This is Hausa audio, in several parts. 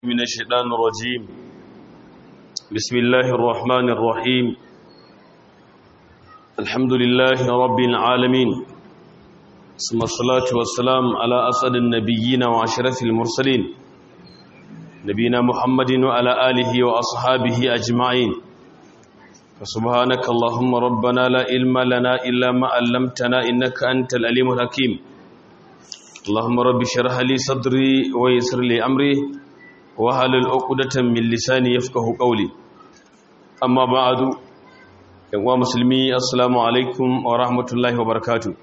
من الشيطان الرجيم بسم الله الرحمن الرحيم الحمد لله رب العالمين ثم الصلاة والسلام على أسد النبيين وعشرة المرسلين نبينا محمد وعلى آله وأصحابه أجمعين فسبحانك اللهم ربنا لا علم لنا إلا ما علمتنا إنك أنت الأليم الحكيم اللهم رب اشرح لي صدري ويسر لي أمري wahalul uqdatan min lisani yafqahu qawli amma ba'du yan uwa musulmi assalamu alaikum wa rahmatullahi wa barakatuh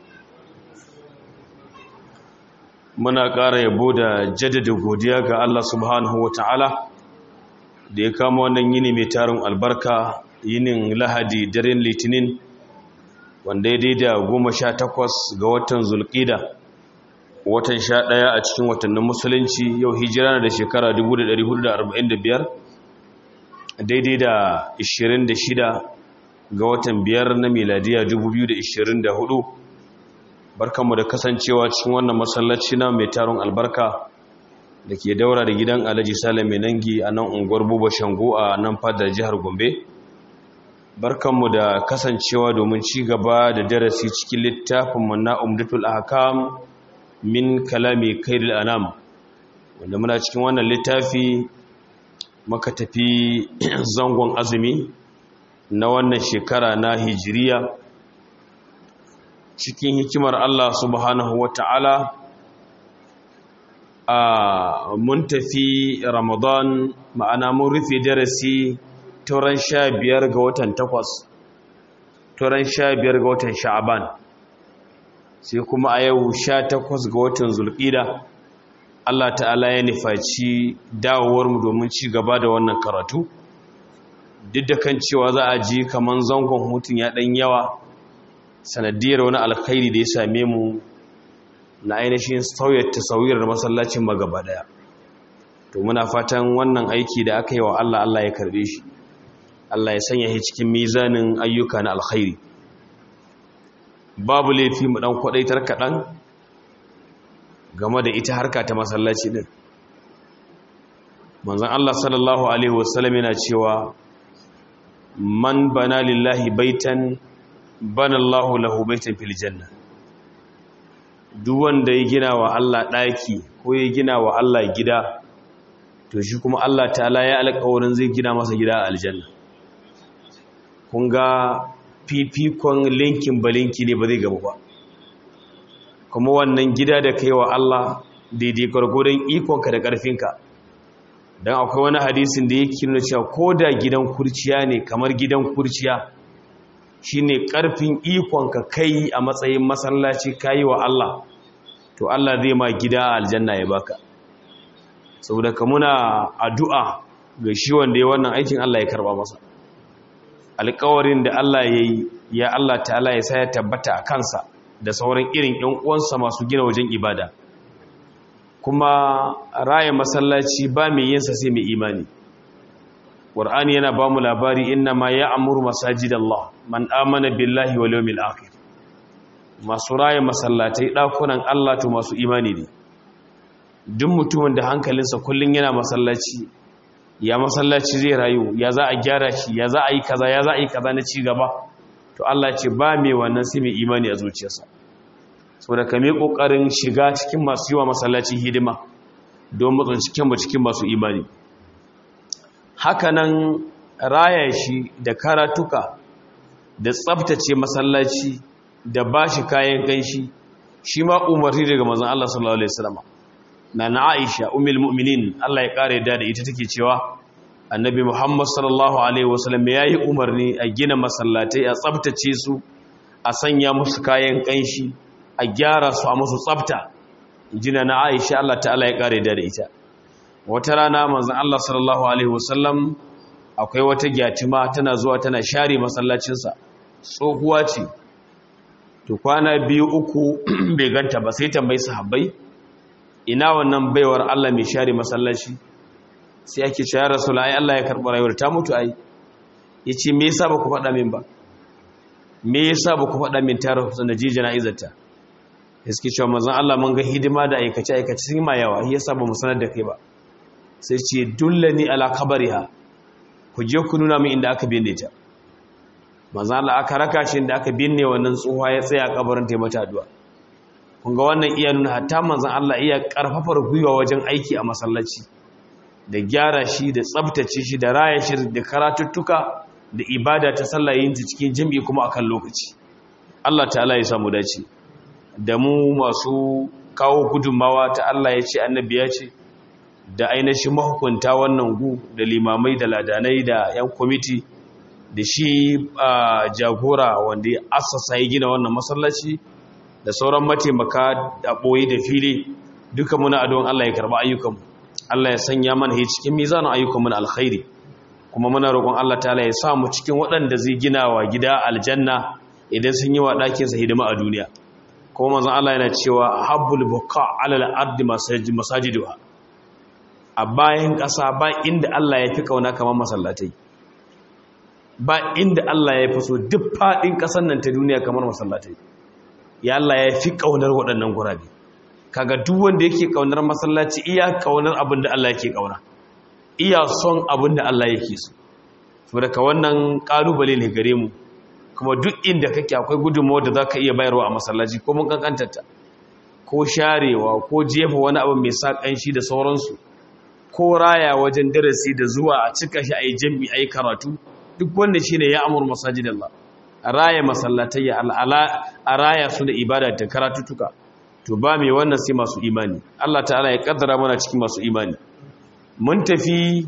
muna ƙara yabo da jaddada godiya ga Allah subhanahu wa ta'ala da ya kama wannan yini mai tarin albarka yinin lahadi daren litinin wanda ya daida goma sha takwas ga watan zulƙida watan sha ɗaya a cikin watannin musulunci yau hijira na da shekara 1445 daidai da 26 ga watan biyar na miladiya 2024 barkanmu da kasancewa cikin wannan masallaci na mai taron albarka da ke daura da gidan alhaji salam mai nangi a nan unguwar buba shango a nan fadar jihar gombe barkanmu da kasancewa domin ci gaba da darasi cikin littafinmu na umdatul ahkam min kalami kairil anam wanda muna cikin wannan littafi maka tafi zangon azumi na wannan shekara na hijiriya cikin hikimar Allah subhanahu wata'ala a mun tafi ramadan ma'ana mun rufe darasi turan sha biyar ga watan takwas turan sha biyar ga watan sha'aban sai kuma a yau sha takwas ga watan zulƙida Allah ta'ala ya nufaci dawowarmu domin ci gaba da wannan karatu duk da kan cewa za a ji kamar zangon hutun ya ɗan yawa sanadiyar wani alkhairi da ya same mu na ainihin sauyar tasawiyar masallacin magaba daya to muna fatan wannan aiki da aka yi wa Allah Allah ya karbe shi Allah ya sanya shi cikin mizanin ayyuka na alkhairi babu laifi mu dan kwadaitar kaɗan game da ita harka ta masallaci din manzon Allah sallallahu alaihi wasallam yana cewa man bana lillahi baitan bana Allahu lahu baitan fil janna duk wanda ya gina wa Allah daki ko ya gina wa Allah gida to shi kuma Allah ta'ala ya alƙawarin zai gina masa gida a aljanna kun ga fifikon linkin balinki ne ba zai gaba ba kuma wannan gida da kai wa Allah daidai gwargwadon ikonka da ƙarfinka don akwai wani hadisin da yake nuna cewa ko da gidan kurciya ne kamar gidan kurciya shine ƙarfin ikonka kai a matsayin masallaci kayi wa Allah to Allah zai ma gida a aljanna ya baka saboda ka muna addu'a ga shi wanda ya wannan aikin Allah ya karba masa alkawarin da Allah ya yi ya Allah ta'ala ya sa ya tabbata a kansa da sauran irin ‘yan uwansa masu gina wajen ibada kuma raya masallaci ba mai yinsa sai mai imani ƙwar'ani yana ba mu labari inna ma ya amuru masajid Allah man amana billahi wa liyomil akhir masu raya masallatai ɗakunan Allah to masu imani ne duk mutumin da hankalinsa kullum yana masallaci ya masallaci zai rayu ya za a gyara shi ya za a yi kaza ya za a yi kaza na ci gaba to Allah ce ba mai wannan sai mai imani a zuciyarsa saboda ka mai kokarin shiga cikin masu yiwa masallaci hidima don matsan cikin mu cikin masu imani hakanan raya shi da karatuka da tsaftace masallaci da bashi kayan ganshi shi ma umarni daga manzon Allah sallallahu alaihi wasallam na na Aisha umil mu'minin Allah ya kare da ita take cewa annabi Muhammad sallallahu alaihi wasallam yayi umarni a gina masallatai a tsaftace su a sanya musu kayan kanshi a gyara su a musu tsafta jina na Aisha Allah ta'ala ya kare da ita wata rana manzon Allah sallallahu alaihi wasallam akwai wata gyatima tana zuwa tana share masallacin sa tsohuwa ce to kwana biyu uku bai ganta ba sai tambayi sahabbai ina wannan baiwar Allah mai share masallaci sai ake cewa rasul ai Allah ya karɓi rayuwar ta mutu ai yace me yasa baku faɗa min ba me yasa baku faɗa min tare da ji jana'izarta suke cewa manzon Allah mun ga hidima da aikace aikace sun ma yawa yasa ba mu sanar da kai ba sai ce dullani ala kabariha ku je ku nuna min inda aka binne ta manzo Allah aka raka shi inda aka binne wannan tsohuwa ya tsaya kabarin ta mata addu'a kun ga wannan iya nuna hatta manzon Allah iya karfafar gwiwa wajen aiki a masallaci da gyara shi da tsabtace shi da raya shi da karatuttuka da ibada ta sallah yin ta cikin jami'i kuma akan lokaci Allah ta'ala ya samu dace da mu masu kawo gudunmawa ta Allah ya ce annabi ya ce da ainihin mahukunta wannan gu da limamai da ladanai da 'yan kwamiti da shi jagora wanda ya asasa ya gina wannan masallaci da sauran mataimaka da ɓoye da fili duka muna adon Allah ya karɓi ayyukanmu Allah ya sanya mana hi cikin mizanin ayyukanmu na alkhairi kuma muna roƙon Allah ta'ala ya sa mu cikin waɗanda zai gina wa gida aljanna idan sun yi wa ɗakinsa hidima a duniya kuma manzon Allah yana cewa habbul buqa alal ardi masajiduha a bayan ƙasa ba inda Allah ya fi kauna kamar masallatai ba inda Allah ya fi so duk faɗin ƙasar nan ta duniya kamar masallatai ya Allah ya fi kaunar waɗannan gurabe kaga duk wanda yake kaunar masallaci iya kaunar abin da Allah yake kauna iya son abin da Allah yake so saboda ka wannan kalubale ne gare mu kuma duk inda kake akwai gudunmawar da zaka iya bayarwa a masallaci ko mun kankantarta ko sharewa ko jefa wani abu mai sa kanshi da sauransu ko raya wajen darasi da zuwa a cika shi ayi jami'i ayi karatu duk wanda shine ya amur masajidallah a raya masallatai a raya su da ibada da karatutuka to ba mai wannan sai masu imani Allah ta'ala ya kaddara mana cikin masu imani mun tafi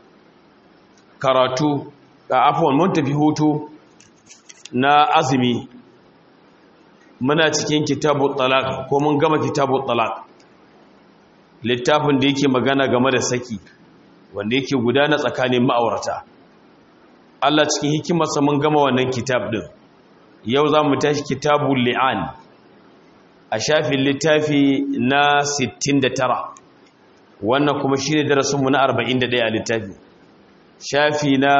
karatu a afwan mun tafi hutu na azumi muna cikin kitabu talaq ko mun gama kitabu talaq littafin da yake magana game da saki wanda yake gudana tsakanin ma'aurata Allah cikin hikimarsa mun gama wannan kitab din yau za mu tashi kitabul li'an a shafin littafi na 69 wannan kuma shine darasinmu na 41 a littafi shafi na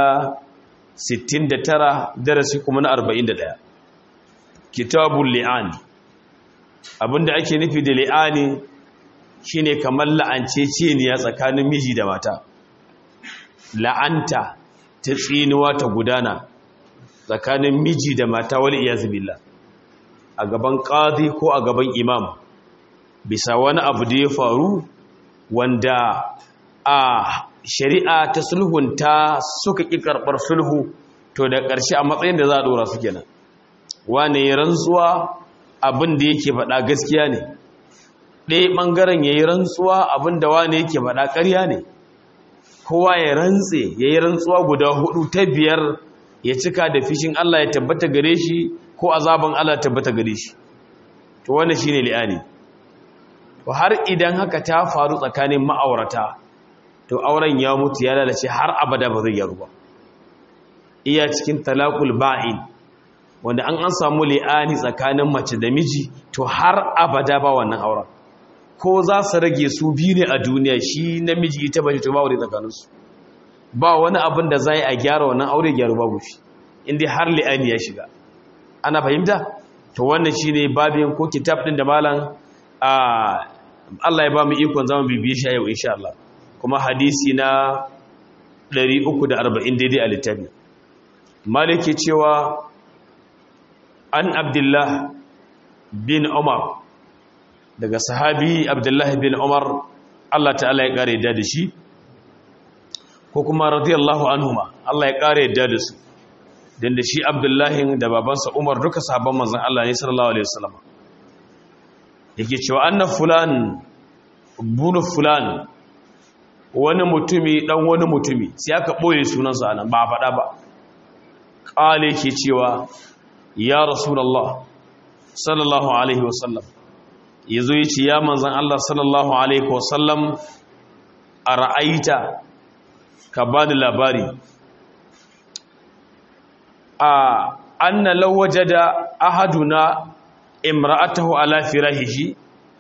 69 darasi kuma na 41 kitabul li'an abinda ake nufi da li'ani shine kamar la'anceceniya tsakanin miji da mata la'anta ta tsinuwa ta gudana tsakanin miji da mata wani iya zubila a gaban ƙazi ko a gaban imam bisa wani abu da ya faru wanda a shari'a ta sulhunta suka ƙi karɓar sulhu to da ƙarshe a matsayin da za a ɗora su kenan wane ya rantsuwa abin da yake faɗa gaskiya ne ɗaya ɓangaren ya yi rantsuwa abin da wane yake faɗa ƙarya ne kowa ya rantse ya yi rantsuwa guda hudu ta biyar ya cika da fishin Allah ya tabbata gare shi ko azaban Allah ya tabbata gare shi to wannan shine li'ani to har idan haka ta faru tsakanin ma'aurata to auren ya mutu ya lalace har abada ba zai yaru ba iya cikin talaqul ba'in wanda an an samu li'ani tsakanin mace da miji to har abada ba wannan auren ko za su rage su biyu ne a duniya shi namiji ita bace to ba wuri tsakaninsu ba wani abin da za a gyara wannan aure gyaru babu shi inda har li'ani ya shiga ana fahimta to wannan shi ne babin ko kitab ɗin da malam Allah ya ba mu ikon zama bibiye shi a yau insha Allah kuma hadisi na 340 daidai a littafi maliki cewa an abdullah bin umar daga sahabi abdullahi bin umar Allah ta'ala ya kare da shi ko kuma radiyallahu anhuma Allah ya kare da su dan da shi abdullahi da babansa umar duka sahabban manzon Allah ne sallallahu alaihi wasallam yake cewa anna fulan bunu fulan wani mutumi dan wani mutumi sai aka boye sunansa anan ba faɗa ba kale yake cewa ya rasulullah sallallahu alaihi wasallam ya zo ya ce ya manzan Allah sallallahu Alaihi wasallam a ra'aita ka ba da labari a anna lawaje da ahaduna imra'atahu ala firahihi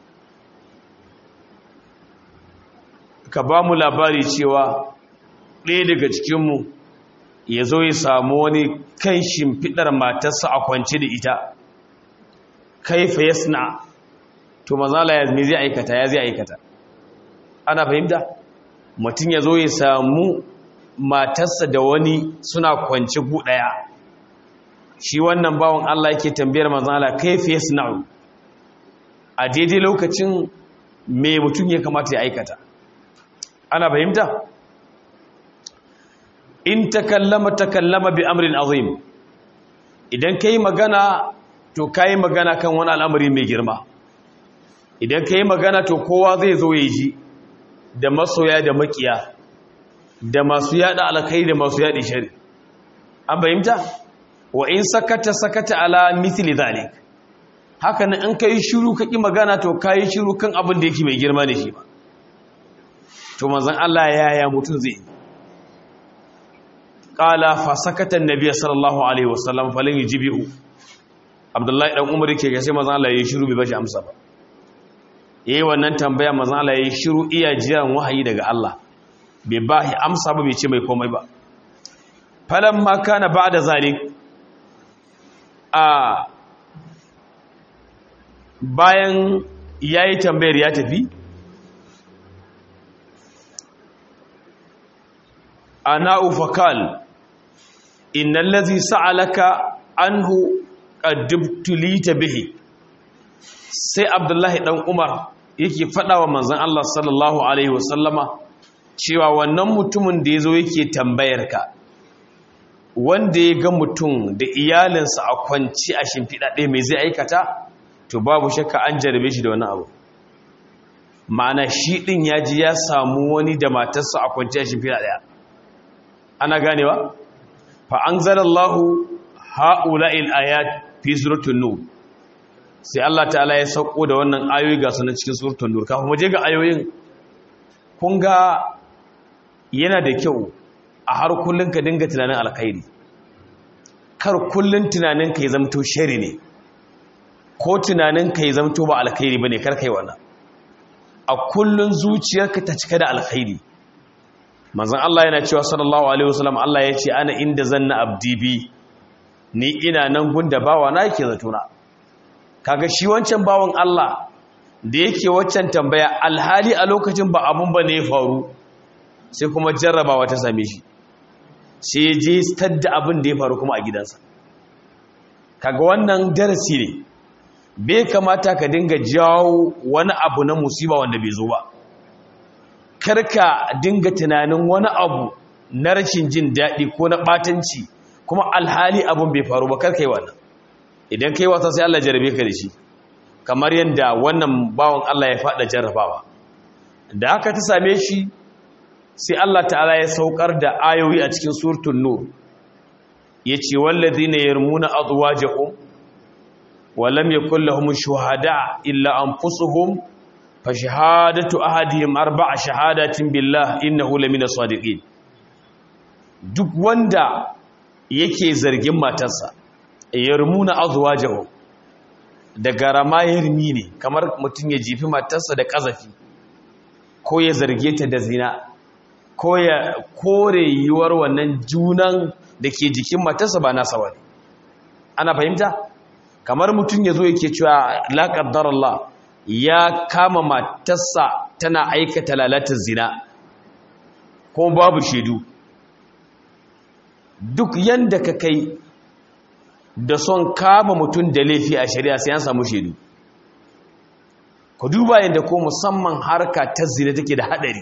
ka ba mu labari cewa ɗaya daga cikinmu ya zo ya samu wani kan shimfiɗar matarsa a kwance da ita kaifa yasna to mazala ya me zai aikata ya zai aikata ana fahimta mutum ya zo ya samu matarsa da wani suna kwanci gu ɗaya shi wannan bawan Allah yake tambayar manzan Allah kaifi yasna'u a daidai lokacin me mutum ya kamata ya aikata ana fahimta in takallama takallama bi amrin azim idan kai magana to kai magana kan wani al'amari mai girma idan kai magana to kowa zai zo ya ji da masoya da makiya da masu yada alkai da masu yadi shari an fahimta wa in sakata sakata ala mithli dhalik haka nan in kai shiru kaki magana to kai shiru kan abin da yake mai girma ne shi ba to manzon Allah yaya mutun zai yi qala fa sakata annabi sallallahu alaihi wasallam falan yujibu abdullahi dan umar yake ga sai manzon Allah yayi shiru bai bashi amsa ba yayi wannan tambaya manzon Allah yayi shiru iya jiran wahayi daga Allah bai bashi amsa ba bai ce mai komai ba falamma kana ba'da zalik a bayan yayi tambayar ya tafi ana ufakal innal ladhi sa'alaka anhu qaddibtulita bihi sai abdullahi dan umar yake fada wa manzon Allah sallallahu alaihi wasallama cewa wannan mutumin da yazo yake tambayar ka wanda ya ga mutum da iyalinsa a kwanci a shimfiɗa ɗaya mai zai aikata to babu shakka an jarabe shi da wani abu ma'ana shi ɗin ya ji ya samu wani da matarsa a kwanci a shimfiɗa ɗaya ana ganewa fa an zarallahu ha'ula'il ayat fi suratul nur sai Allah ta'ala ya sauko da wannan ayoyi ga sunan cikin suratul nur kafin waje ga ayoyin kun ga yana da kyau a har kullun ka dinga tunanin alkhairi kar kullun tunanin ka ya zamto shari ne ko tunanin ka ya zamto ba alkhairi bane kar kai wannan a kullun zuciyarka ta cika da alkhairi manzon Allah yana cewa sallallahu alaihi wasallam Allah ya ce ana inda zanna abdi bi ni ina nan gunda bawa na yake zatona kaga shi wancan bawan Allah da yake waccan tambaya alhali a lokacin ba abun ba ne ya faru sai kuma jarrabawa ta same shi sai ya je stadda abin da ya faru kuma a gidansa kaga wannan darasi ne bai kamata ka dinga jawo wani abu na musiba wanda bai zo ba karka dinga tunanin wani abu na rashin jin daɗi ko na ɓatanci kuma alhali abin bai faru ba karka yi wannan idan ka yi wasa sai Allah jarabe ka da shi kamar yadda wannan bawan Allah ya faɗa jarrabawa da haka ta same shi sai Allah ta'ala ya saukar da ayoyi a cikin surtun nur ya ce wallazi ne yarmuna azwajahum wa lam yakul lahum shuhada illa anfusuhum fa shahadatu ahadihim arba'a shahadatin billah innahu lamina sadiqin duk wanda yake zargin matarsa yarmuna azwajahum daga rama yarmi ne kamar mutum ya jifi matarsa da kazafi ko ya zarge ta da zina ko ya kore yiwuwar wannan junan da ke jikin matarsa ba nasa wani ana fahimta kamar mutum ya zo yake cewa laƙaddar Allah ya kama matarsa tana aikata lalatar zina ko babu shaidu duk yanda ka kai da son kama mutum da laifi a shari'a sai an samu shaidu ku duba yadda ko musamman harka ta zina take da hadari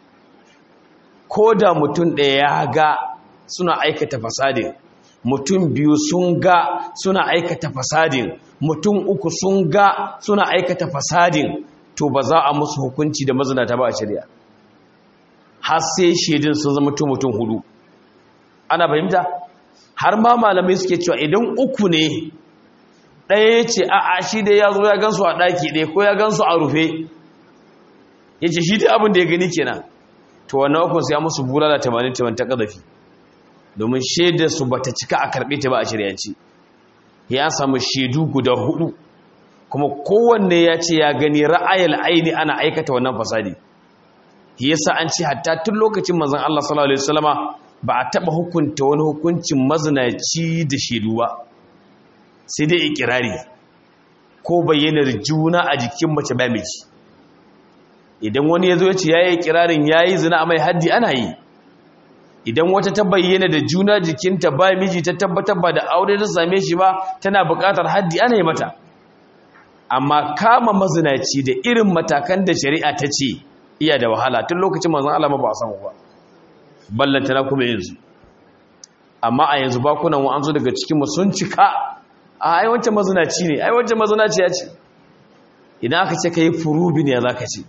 ko da mutum ɗaya ya ga suna aikata fasadin mutum biyu sun ga suna aikata fasadin mutum uku sun ga suna aikata fasadin to ba za a musu hukunci da mazinata ba a shari'a har sai shaidun sun zama mutum hudu ana fahimta har ma malamai suke cewa idan uku ne ɗaya ya ce a'a shi dai ya zo ya gansu a ɗaki ɗaya ko ya gansu a rufe ya ce shi dai abin da ya gani kenan to wannan ukun sai ya musu bula da tamanin taman ta ƙazafi domin shaidar su bata cika a karɓe ta ba a shiryanci ya samu shaidu guda hudu kuma kowanne ya ce ya gani ra'ayal aini ana aikata wannan fasadi yasa an ce hatta tun lokacin manzon Allah sallallahu alaihi wasallama ba a taɓa hukunta wani hukuncin mazinaci da shaidu ba sai dai ikirari ko bayyanar juna a jikin mace ba miji idan wani ya zo ya ce ya yi kirarin ya yi zina a mai haddi ana yi idan wata ta bayyana da juna jikinta ba miji ta tabbatar ba da aure ta same shi ba tana buƙatar haddi ana yi mata amma kama mazinaci da irin matakan da shari'a ta ce iya da wahala tun lokacin manzon Allah ba a samu ba ballanta na kuma yanzu amma a yanzu bakunan wa an zo daga cikin mu sun cika a ai wancan mazinaci ne ai wancan mazinaci ya ce idan aka ce kai furubi ne zaka ce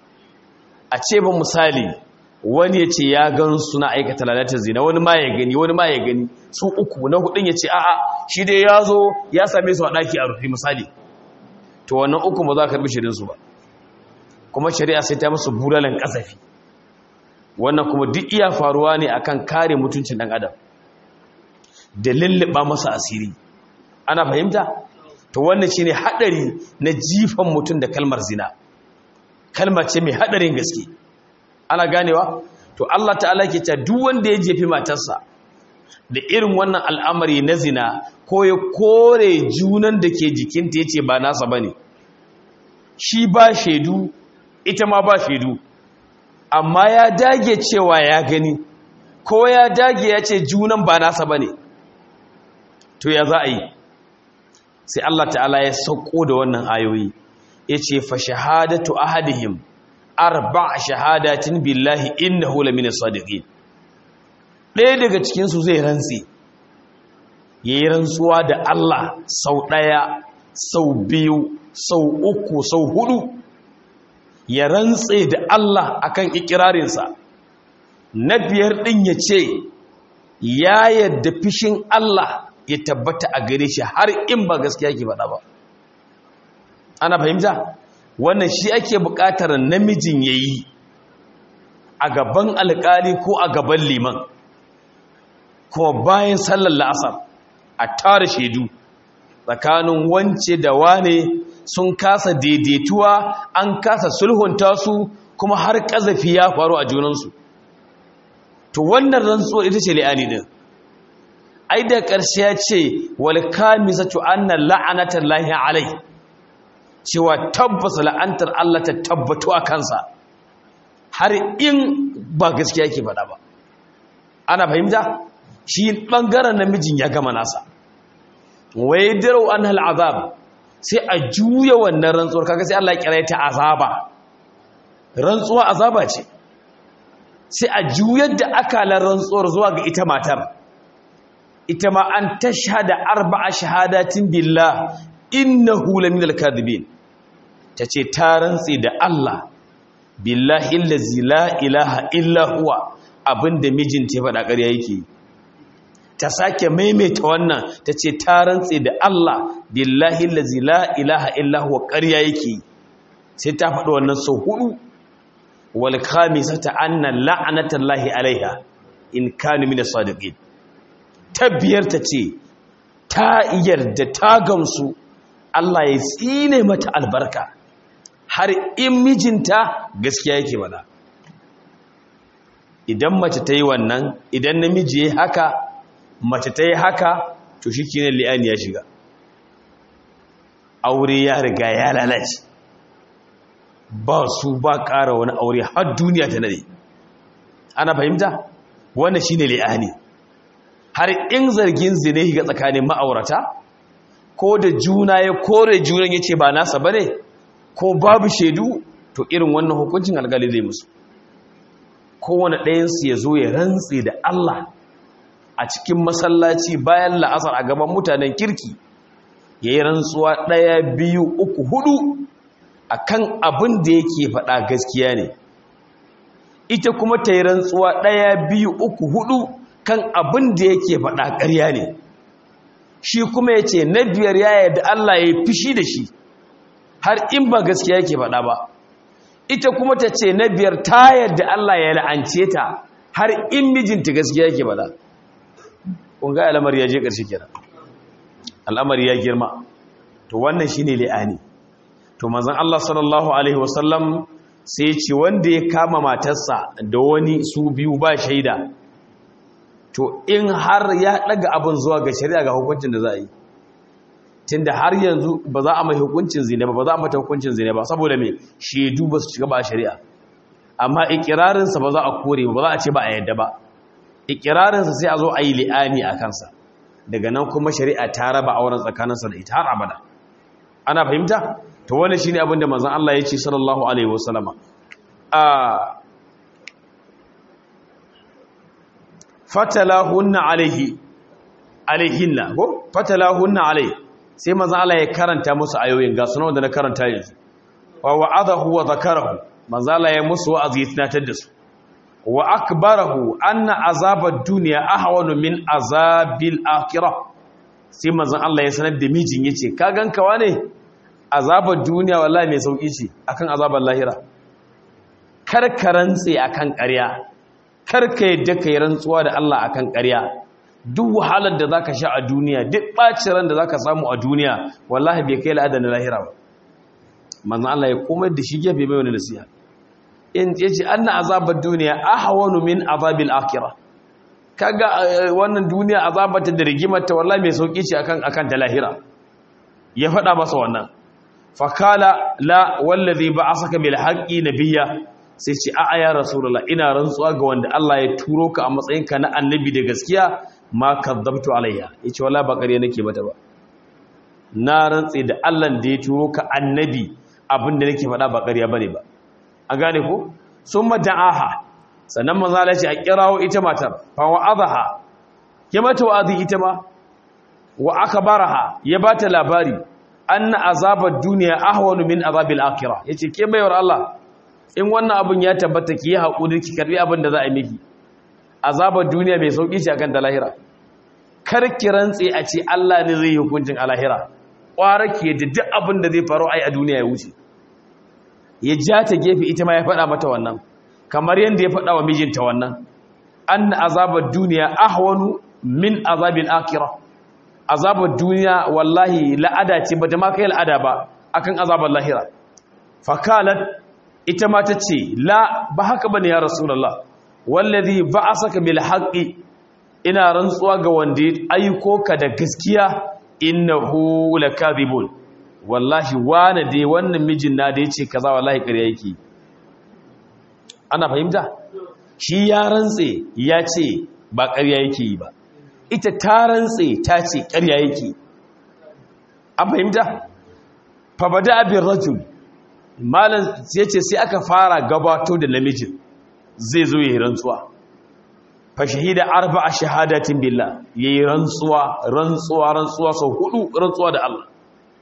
a ce ba misali wani ya ce ya gan suna aikata lalatar zina wani ma ya gani wani ma ya gani su uku na hudun ya ce a'a shi dai ya zo ya same su a ɗaki a rufe misali to wannan uku ba za ka karbi shirinsu ba kuma shari'a sai ta musu bulalan kasafi wannan kuma duk iya faruwa ne akan kare mutuncin ɗan adam da lulluɓa masa asiri ana fahimta to wannan shine haɗari na jifan mutum da kalmar zina kalmar ce mai haɗarin gaske ana ganewa to Allah ta'ala ke ta duk wanda ya jefi matarsa da irin wannan al'amari na zina ko ya kore junan da ke jikinta ya ce ba nasa ba ne shi ba shaidu ita ma ba shaidu amma ya dage cewa ya gani ko ya dage ya ce junan ba nasa ba ne to ya za a yi sai Allah ta'ala ya sauko da wannan ayoyi ya ce fa shahadatu ahadihim arba shahadatin billahi innahu lamina sadiqin ɗaya daga cikinsu zai rantsi ya yi rantsuwa da Allah sau ɗaya sau biyu sau uku sau hudu ya rantse da Allah akan ikirarinsa na biyar ɗin ya ce ya yadda fishin Allah ya tabbata a gare shi har in ba gaskiya ke faɗa ba ana fahimta wannan shi ake buƙatar namijin ya yi a gaban alƙali ko a gaban liman kuma bayan sallar la'asar a tara shaidu tsakanin wance da wane sun kasa daidaituwa an kasa sulhunta su kuma har ƙazafi ya faru a junansu to wannan rantsuwar ita ce li'ani din ai da ƙarshe ya ce wal kamisatu anna la'anatar lahi alai cewa tabbasa la'antar Allah ta tabbatu a kansa har in ba gaskiya yake faɗa ba ana fahimta shi ɓangaren namijin ya gama nasa wai dirau an azab sai a juya wannan rantsuwar kaga sai Allah ya kira ta azaba rantsuwa azaba ce sai a juyar da akalar rantsuwar zuwa ga ita matar ita ma an tashhada arba'a shahadatin billah innahu laminal kadhibin tace ta rantsi da Allah billahi allazi la ilaha illa huwa abinda mijinta ya faɗa ƙarya yake ta sake maimaita wannan ta ce ta rantse da Allah billahi allazi la ilaha illa huwa ƙarya yake sai ta faɗi wannan sau hudu wal khamisata anna la'natallahi alaiha in kana min as-sadiqin ta biyar ta ce ta yarda ta gamsu Allah ya tsine mata albarka har in mijinta gaskiya yake bada idan mace ta yi wannan idan namiji ya haka mace ta yi haka to shi kinan li'ani ya shiga aure ya riga ya lalace ba su ba ƙara wani aure har duniya ta nade ana fahimta wannan shine li'ani har in zargin zine ga tsakanin ma'aurata ko da juna ya kore junan ya ce ba nasa ba ne ko babu shaidu to irin wannan hukuncin algali zai musu kowane ɗayansu ya zo ya rantse da Allah a cikin masallaci bayan la'asar a gaban mutanen kirki ya yi rantsuwa ɗaya biyu uku hudu a kan abin da yake faɗa gaskiya ne ita kuma ta yi rantsuwa ɗaya biyu uku hudu kan abin da yake faɗa ƙarya ne shi kuma ya ce na biyar ya yadda Allah ya yi fishi da shi har in ba gaskiya yake faɗa ba ita kuma ta ce na biyar ta yadda Allah ya la'ance ta har in mijinta gaskiya yake faɗa ƙunga al'amari ya je ƙarshe kira al'amari ya girma to wannan shi ne li'ani to mazan Allah sallallahu Alaihi wasallam sai ce wanda ya kama matarsa da wani su biyu ba shaida to in har ya ɗaga abin zuwa ga shari'a ga hukuncin da za a yi tun da har yanzu ba za a mai hukuncin zine ba ba za a mata hukuncin zine ba saboda mai shaidu ba su shiga ba a shari'a amma ikirarinsa ba za a kore ba za a ce ba a yadda ba ikirarinsa sai a zo a yi li'ani a kansa daga nan kuma shari'a ta raba auren tsakaninsa da ita har abada ana fahimta to wani shine abin da manzon Allah ya ce sallallahu alaihi wasallama a fatalahunna alaihi alaihinna ko fatalahunna alaihi sai manzon Allah ya karanta musu ayoyin ga sunan da na karanta yanzu wa wa'adahu wa zakarahu manzon Allah ya musu wa'azi ya tunatar da su wa akbarahu anna azabad dunya ahwanu min azabil akhirah sai manzon Allah ya sanar da mijin yace ka ganka wane azabar duniya wallahi mai sauki ce akan azabar lahira kar ka rantse akan ƙarya kar ka yadda kai rantsuwa da Allah akan ƙarya duk wahalar da zaka sha a duniya duk bacin ran da zaka samu a duniya wallahi bai kai la'adan lahira ba manzon Allah ya komai da shi gefe mai wani nasiha in yace anna azabar duniya ahwanu min azabil akhirah kaga wannan duniya azabata da rigimarta wallahi mai sauki ce akan akan ta lahira ya faɗa masa wannan fakala la wallazi ba'asaka bil haqqi nabiyya sai ce a'a ya rasulullah ina rantsuwa ga wanda Allah ya turo ka a matsayinka na annabi da gaskiya ma kadzabtu alayya yace wallahi ba ƙarya nake mata ba na rantsi da Allah da ya turo ka annabi abinda nake faɗa ba ƙarya bane ba an gane ko summa da'aha sannan manzo Allah ya ce a kirawo ita matar fa wa'adha ya mata wa'azi ita ma wa akbaraha ya bata labari anna azabar duniya ahwanu min azabil akhirah yace ke baiwar Allah in wannan abun ya tabbata ki hakuri ki karbi abin da za a miki azabar duniya mai sauki ce akan ta lahira kar ki rantse a ce Allah ne zai hukuncin a lahira kwara ki da duk abin da zai faru ai a duniya ya wuce ya ja ta gefe ita ma ya faɗa mata wannan kamar yadda ya faɗa wa mijinta wannan anna azabar duniya ahwanu min azabil akhirah azabar duniya wallahi la'ada ce ba ta ma kai la'ada ba akan azabar lahira fakalat ita ma ta ce la ba haka bane ya rasulullah wallazi ba'asaka bil haqqi ina rantsuwa ga wanda ya aiko ka da gaskiya innahu lakadhibun wallahi wane dai wannan mijin na da yace kaza wallahi ƙarya yake ana fahimta shi ya rantse ya ce ba ƙarya yake yi ba ita ta rantse ta ce ƙarya yake an fahimta fabada abin rajul malam ya ce sai aka fara gabato da namijin zai zo ya yi rantsuwa fa shahida arba a shahadatin billah ya yi rantsuwa rantsuwa rantsuwa sau hudu rantsuwa da Allah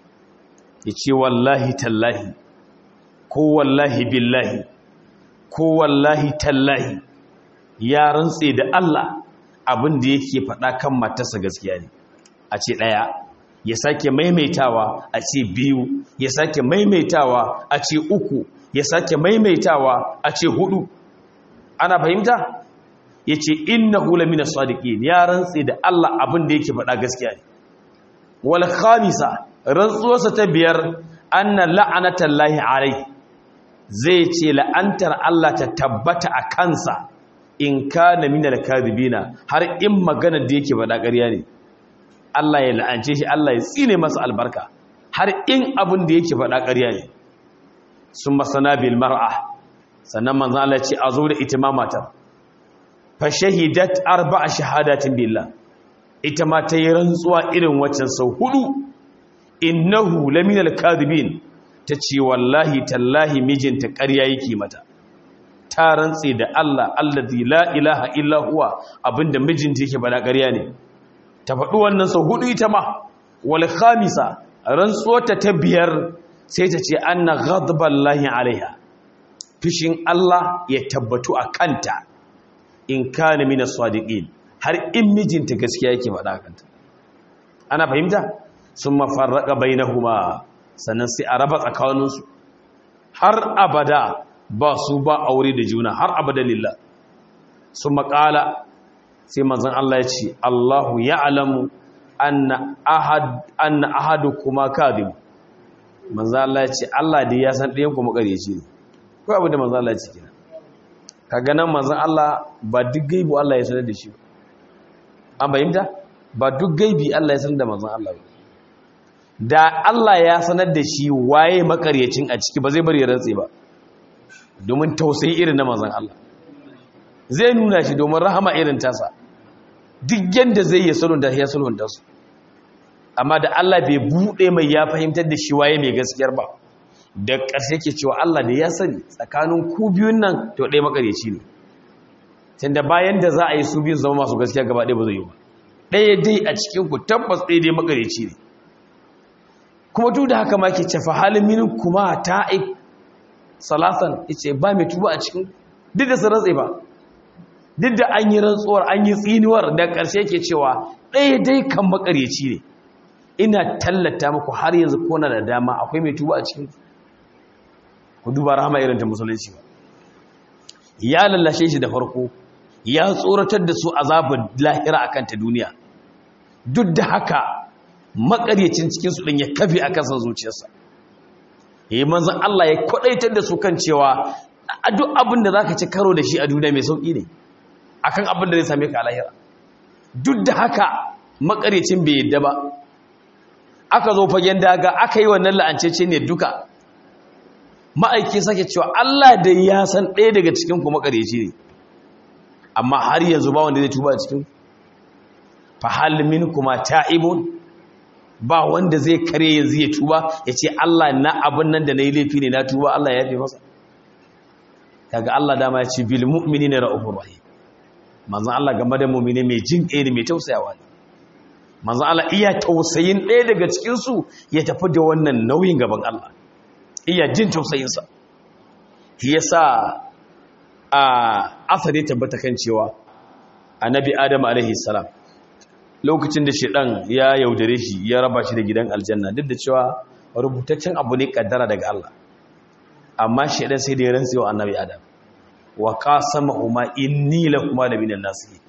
ya ce wallahi tallahi ko wallahi billahi ko wallahi tallahi ya rantse da Allah abin da yake faɗa kan matarsa gaskiya ne a ce ɗaya ya sake maimaitawa a ce biyu ya sake maimaitawa a ce uku ya sake maimaitawa a ce hudu ana fahimta ya ce inna hula mina sadiqin ya rantse da Allah abin da yake faɗa gaskiya ne wal khamisa rantsuwarsa ta biyar anna la'anatan lahi alai zai ce la'antar Allah ta tabbata a kansa in kana minal kadhibina har in magana da yake faɗa ƙarya ne Allah ya la'ance shi Allah ya tsine masa albarka har in abin da yake faɗa ƙarya ne sun masana bil mar'a sannan manzon Allah ya ce a zo da ita ma matar fa shahidat arba'a shahadatin billah ita ma ta yi rantsuwa irin waccan sau hudu innahu laminal kadhibin ta ce wallahi tallahi mijinta ƙarya yake mata ta rantse da Allah allazi la ilaha illa huwa abinda mijinta yake bada ƙarya ne ta faɗi wannan sau hudu ita ma wal khamisa rantsuwarta ta biyar sai ta ce anna ghadballahi alaiha fishin Allah ya tabbatu a kanta in kana min as-sadiqin har in mijinta gaskiya yake faɗa kanta ana fahimta summa farraqa bainahuma sannan sai a raba tsakaninsu har abada ba su ba aure da juna har abada lillah sun makala sai manzan Allah ya ce Allahu ya alamu anna ahadu kuma kadhib manzan Allah ya ce Allah dai ya san ɗayan kuma ƙaryaci ne ko abin da manzan Allah ya ce kina kaga nan manzan Allah ba duk gaibu Allah ya sanar da shi an bayyanta ba duk gaibi Allah ya sanar da manzan Allah ba da Allah ya sanar da shi waye makaryacin a ciki ba zai bari ya rantse ba domin tausayi irin na manzon Allah zai nuna shi domin rahama irin tasa duk yanda zai yi sulhunta ya sulhunta su amma da Allah bai bude mai ya fahimtar da shi waye mai gaskiyar ba da ƙarshe ke cewa Allah da ya sani tsakanin ku biyun nan to ɗaya makareci ne tunda bayan da za a yi su biyun zama masu gaskiya gaba ɗaya ba zai yi ba ɗaya dai a cikin ku tabbas ɗaya dai makareci ne kuma duk da haka ma ke cefa halin minin kuma ta'ik salasan yace ba mai tuba a cikin duk da su rantse ba duk da an yi rantsuwar an yi tsinuwar da ƙarshe ke cewa ɗaya dai kan makareci ne ina tallata muku har yanzu kona da dama akwai mai tuba a cikin ku duba rahama irin ta musulunci ba ya lallashe shi da farko ya tsoratar da su azabin lahira akan ta duniya duk da haka makaryacin cikin su din ya kafe akan san zuciyarsa yayi manzon Allah ya kwadaitar da su kan cewa a duk abin da zaka ci karo da shi a duniya mai sauki ne akan abin da zai same ka a lahira duk da haka makaryacin bai yadda ba aka zo fagen daga aka yi wannan la'ancece ne duka ma'aiki sake cewa Allah da ya san ɗaya daga cikin ku makareci ne amma har yanzu ba wanda zai tuba a cikin fa hal kuma ta'ibun ba wanda zai kare yanzu ya tuba ya ce Allah na abin nan da na yi laifi ne na tuba Allah ya yafe masa kaga Allah dama ya ce bil mu'minina ra'ufur rahim manzon Allah game da mu'mini mai jin ƙai ne mai tausayawa ne manzo Allah iya tausayin ɗaya daga cikinsu ya tafi da wannan nauyin gaban Allah iya jin tausayinsa shi yasa a asali tabbata kan cewa annabi adam alaihi salam lokacin da shedan ya yaudare shi ya raba shi da gidan aljanna duk da cewa rubutaccen abu ne kaddara daga Allah amma shedan sai da ya rantsewa annabi adam wa qasamahuma inni lakuma la minan nasihin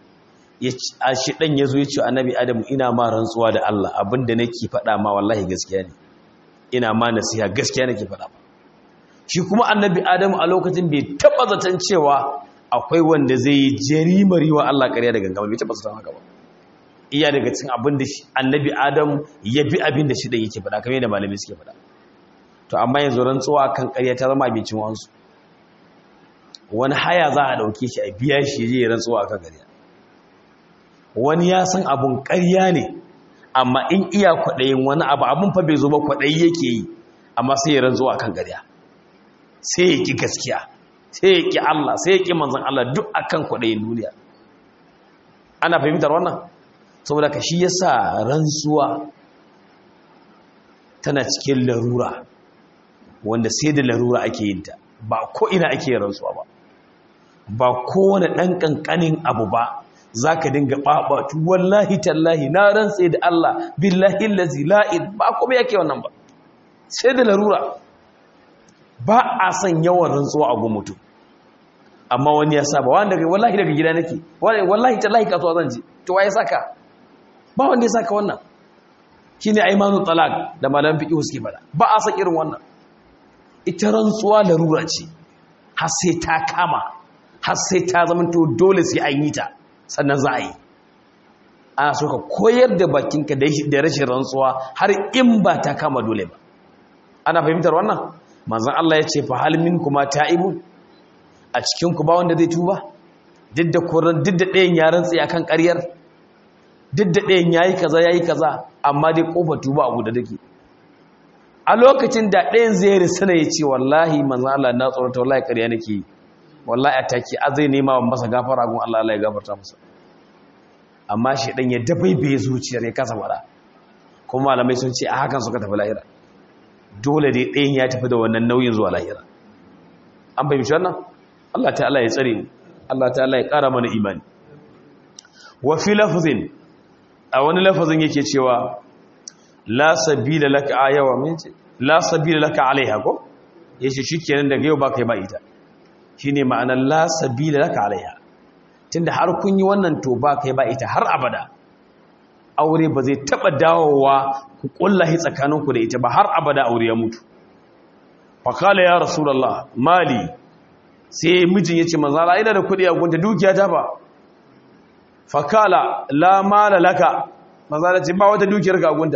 a shi ɗan ya zo ya ce annabi adamu ina ma rantsuwa da Allah abinda nake faɗa ma wallahi gaskiya ne ina ma nasiha gaskiya nake faɗa ma shi kuma annabi adamu a lokacin bai taɓa zaton cewa akwai wanda zai yi jarimari wa Allah ƙarya da gangama bai taɓa zaton haka ba iya daga cikin abin da annabi adamu ya bi abin da shi ɗan yake faɗa kamar yadda malamai suke faɗa to amma yanzu rantsuwa kan ƙarya ta zama abincin wansu wani haya za a ɗauke shi a biya shi ya rantsuwa kan ƙarya wani ya san abun ƙarya ne amma in iya kwaɗayin wani abu abun fa bai zo ba kwaɗayi yake yi amma sai ya ranzo a kan ƙarya sai ya ƙi gaskiya sai ya ƙi Allah sai ya ƙi manzan Allah duk a kan kwaɗayin duniya ana fahimtar wannan saboda ka shi yasa rantsuwa tana cikin larura wanda sai da larura ake yin ta ba ko ina ake rantsuwa ba ba kowane ɗan ƙanƙanin abu ba za ka dinga ɓaɓatu wallahi tallahi na rantse da Allah billahi lazi la'id ba kuma yake wannan ba sai da larura ba a san yawan rantsuwa a gun mutum amma wani ya saba wanda daga wallahi daga gida nake wallahi tallahi kasuwa zan je to waye saka ba wanda ya saka wannan shine aymanu talaq da malam fiqh suke fada ba a san irin wannan ita rantsuwa larura ce har sai ta kama har sai ta zama to dole sai an yi ta sannan za a yi ana so ka koyar da bakinka da rashin rantsuwa har in ba ta kama dole ba ana fahimtar wannan manzan Allah ya ce fa halmin kuma ta'ibu a cikin ku ba wanda zai tuba duk da koran duk da ɗayan ya rantsi akan ƙaryar duk da ɗayan yayi kaza yayi kaza amma dai kofar tuba abu da take a lokacin da ɗayan zai risala ya ce wallahi manzan Allah na tsorata wallahi ƙarya nake yi wallahi a take a zai nema wa masa gafara gun Allah Allah ya gafarta masa amma shi dan ya dabaibaye zuciyar ya kasa fara kuma malamai sun ce a hakan suka tafi lahira dole dai ɗayan ya tafi da wannan nauyin zuwa lahira an fahimci wannan Allah ta'ala ya tsare mu Allah ta'ala ya ƙara mana imani wa fi lafzin a wani lafazin yake cewa la sabila laka ayawa min ce la sabila laka alaiha ko yace shikenan daga yau ba kai ba ita shine ma'anar la sabila laka alaiha tunda har kun yi wannan to ba kai ba ita har abada aure ba zai taba dawowa ku kullahi tsakaninku da ita ba har abada aure ya mutu faqala ya rasulullah mali sai mijin yace manzo Allah ina da kudi a gunta dukiya ta ba faqala la mala laka manzo Allah ce ba wata dukiyar ka a gunta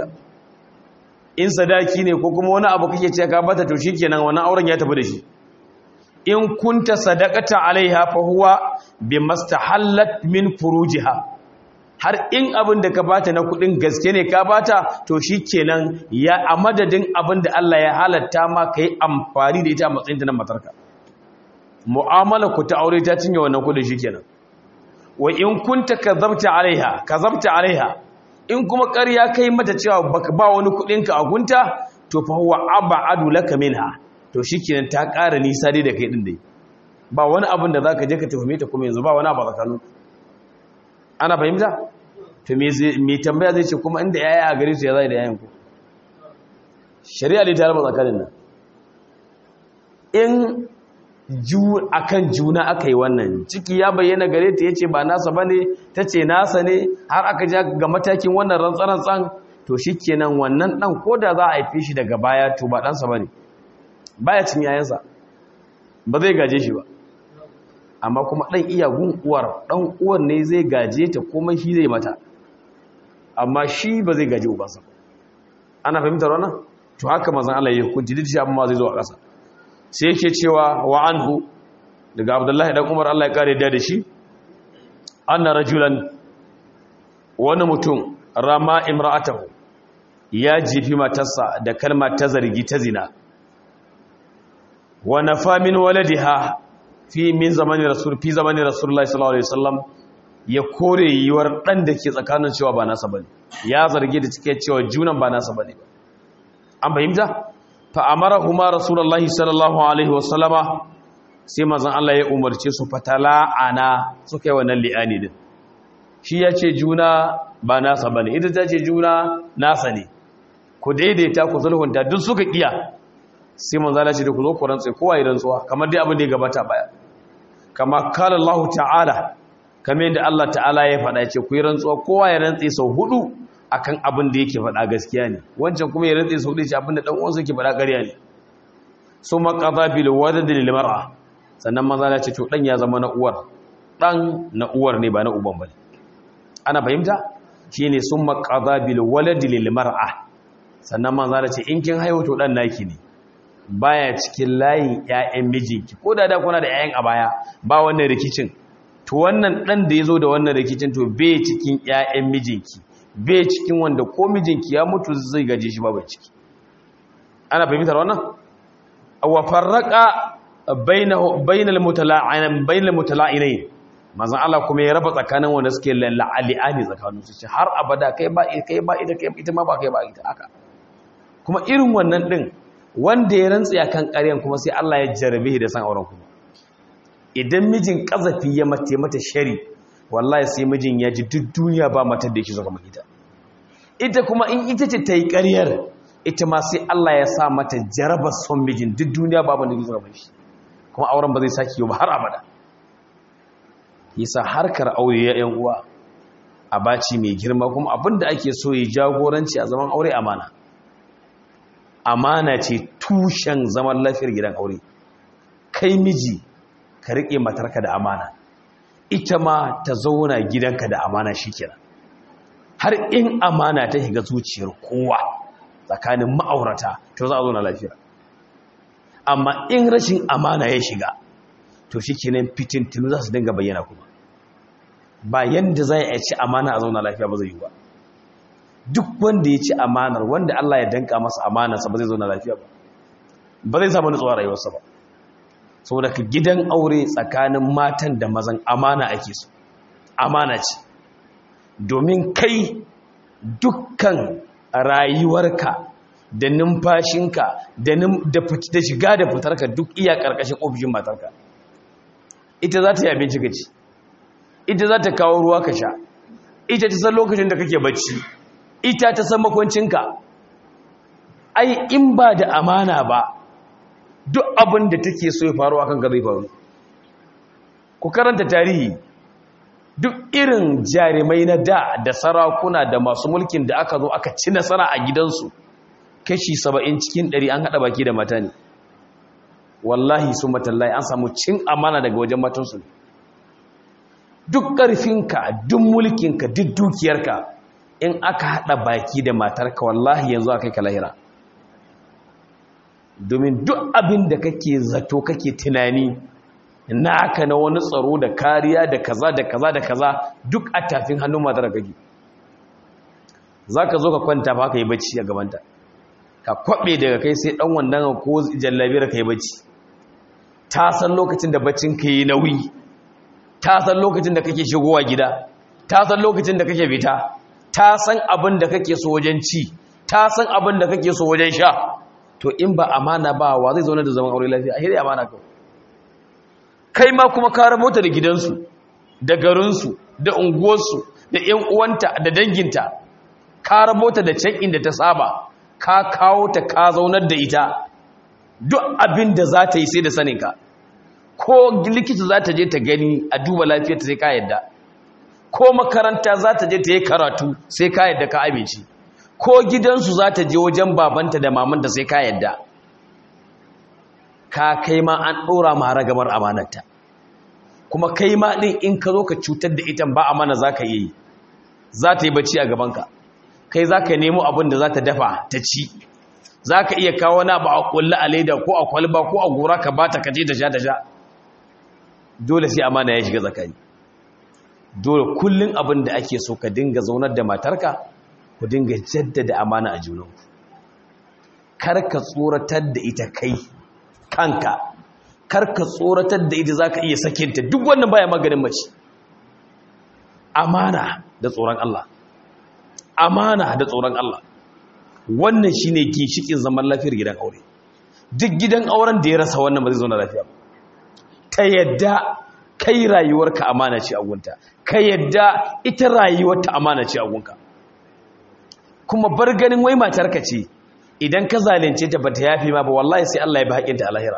in sadaki ne ko kuma wani abu kake ce ka bata to shikenan wannan auren ya tafi da shi in kunta sadaqata alaiha fa huwa bimastahallat min furujiha har in abin da ka bata na kudin gaske ne ka bata to shikenan ya a madadin abin da Allah ya halatta ma kai amfani da ita a matsayin ta na matarka mu'amala ku ta aure ta cinye wannan kudin shikenan wa in kunta kazabta alaiha kazabta alaiha in kuma ƙarya kai mata cewa baka ba wani kudin ka a gunta to fa huwa ab'adu laka minha to shikenan ta ƙara nisa dai da kai din dai ba wani abin da zaka je ka tuhume ta kuma yanzu ba wani abu tsakanin ana fahimta to me zai me tambaya zai ce kuma inda yaya a gare su ya zai da yayan ku shari'a dai ta raba tsakanin nan in ju akan juna aka yi wannan ciki ya bayyana gare ta yace ba nasa bane tace nasa ne har aka ja ga matakin wannan rantsarantsan to shikenan wannan dan koda za a haife shi daga baya to ba dan sa bane baya cin yayansa ba zai gaje shi ba amma kuma dan iya gun uwar dan uwar ne zai gaje ta kuma shi zai mata amma shi ba zai gaje ubansa ana fahimtar wannan to haka manzon Allah ya hukunci duk shi amma zai zo a ƙasa sai yake cewa wa anhu daga abdullahi dan umar Allah ya kare da shi anna rajulan wani mutum rama imra'atahu ya jifi matarsa da kalmar ta zargi ta zina wa nafa min waladiha fi min zamanin rasul fi zamanin rasulullahi sallallahu alaihi wasallam ya kore yiwar dan da ke tsakanin cewa ba nasa bane ya zargi da cike cewa junan ba nasa bane an fahimta fa'amarahuma rasulullahi sallallahu alaihi wasallama sai mazan Allah ya umarce su fatala ana suka yi wannan li'ani din shi ya ce juna ba nasa ba ne ita ta ce juna nasa ne ku daidaita ku sulhunta duk suka iya sai manzo Allah ce da ku zo ku rantsa kowa ya rantsuwa kamar dai abin da ya gabata baya kama kala Allah ta'ala kamar yadda Allah ta'ala ya faɗa ce ku yi rantsuwa kowa ya rantsa sau hudu akan abin da yake faɗa gaskiya ne wancan kuma ya rantsa sau hudu ce abin da dan uwansa yake faɗa ƙarya ne su maqadha bil wadad lil mar'a sannan manzo Allah ce to dan ya zama na uwar dan na uwar ne ba na uban bane ana fahimta shine summa qadha bil walad lil mar'a sannan manzo Allah ce in kin haihu to dan naki ne baya cikin layin ƴaƴan mijinki ko da da kuna da ƴaƴan a baya ba wannan rikicin to wannan dan da yazo da wannan rikicin to bai cikin ƴaƴan mijinki bai cikin wanda ko mijinki ya mutu zai gaje shi ba bai ciki ana fahimtar wannan wa farraqa bainahu bainal mutala'in bainal mutala'inain manzon Allah kuma ya raba tsakanin wanda suke la'ali'ani tsakanin su ce har abada kai ba kai ba ita kai ita ma ba kai ba ita haka kuma irin wannan din wanda ya rantsa kan ƙaryan kuma sai Allah ya jarabe da san auren kuma idan mijin kazafi ya mate mata shari wallahi sai mijin ya ji duk duniya ba matar da yake zo kamar ita ita kuma in ita ce ta yi ƙaryar ita ma sai Allah ya sa mata jarabar son mijin duk duniya ba ban da yake zo kamar shi kuma auren ba zai sake yi ba har abada yasa harkar aure ya yan uwa a baci mai girma kuma abinda ake so ya jagoranci a zaman aure amana amana ce tushen zaman lafiyar gidan aure kai miji ka riƙe matarka da amana ita ma ta zauna gidanka da amana shikenan har in amana ta shiga zuciyar kowa tsakanin ma'aurata to za a zauna lafiya amma in rashin amana ya shiga to shikenan fitintinu za su dinga bayyana kuma ba yanda za a ci amana a zauna lafiya ba zai yi ba duk wanda ya ci amanar wanda Allah ya danka masa amanarsa ba zai zauna lafiya ba ba zai samu nutsuwa rayuwarsa ba saboda ka gidan aure tsakanin matan da mazan amana ake so amana ce domin kai dukkan rayuwarka da numfashinka da shiga da fitarka duk iya ƙarƙashin ofishin matarka ita za ta yi abinci ka ci ita za ta kawo ruwa ka sha ita ta san lokacin da kake bacci ita ta san makwancinka ai in ba da amana ba duk abin da take so ya faru akan ka zai faru ku karanta tarihi duk irin jarumai na da da sarakuna da masu mulkin da aka zo aka ci nasara a gidansu kashi saba'in cikin ɗari an haɗa baki da mata ne wallahi su matallahi an samu cin amana daga wajen matansu duk ƙarfinka duk mulkinka duk dukiyarka in aka haɗa baki da matarka wallahi yanzu aka yi ka lahira domin duk abin da kake zato kake tunani naka na wani tsaro da kariya da kaza da kaza da kaza duk a tafin hannun matar kake za ka zo ka kwanta ba ka yi bacci a gabanta ka kwaɓe daga kai sai ɗan wannan ko jallabiyar ka yi bacci ta san lokacin da baccin ka yi nauyi ta san lokacin da kake shigowa gida ta san lokacin da kake fita ta san abin da kake so wajen ci ta san abin da kake so wajen sha to in ba amana ba wa zai zaune da zaman aure lafiya a hiri amana kawai kai ma kuma kare mota da gidansu da garinsu da unguwarsu da ‘yan uwanta da danginta kare mota da can inda ta saba ka kawo ta ka zaunar da ita duk abin da za ta yi sai da saninka ko likita za ta je ta gani a duba lafiyarta sai ka yadda ko makaranta za ta je ta yi karatu sai ka yadda ka amince ko gidansu za ta je wajen babanta da mamanta sai ka yadda ka kai ma an ɗora ma ragamar amanarta kuma kai ma ɗin in ka zo ka cutar da ita ba amana za ka yi za ta yi bacci a gabanka kai za ka nemo abin da za ta dafa ta ci za ka iya kawo na ba a ƙulla a leda ko a kwalba ko a gora ka ba ta kaje da sha da sha dole sai amana ya shiga tsakani dole kullum abin da ake so ka dinga zaunar da matarka ku dinga jaddada amana a junanku kar ka tsoratar da ita kai kanka kar ka tsoratar da ita za ka iya sakinta duk wannan baya maganin mace amana da tsoron Allah amana da tsoron Allah wannan shine ginshikin zaman lafiyar gidan aure duk gidan auren da ya rasa wannan ba zai zauna lafiya ba ta yadda kai rayuwarka amana ce a gunta ka yadda ita rayuwarta amana ce a gunka kuma bar ganin wai matarka ce idan ka zalunce ta bata yafi ma ba wallahi sai Allah ya bi haƙinta a lahira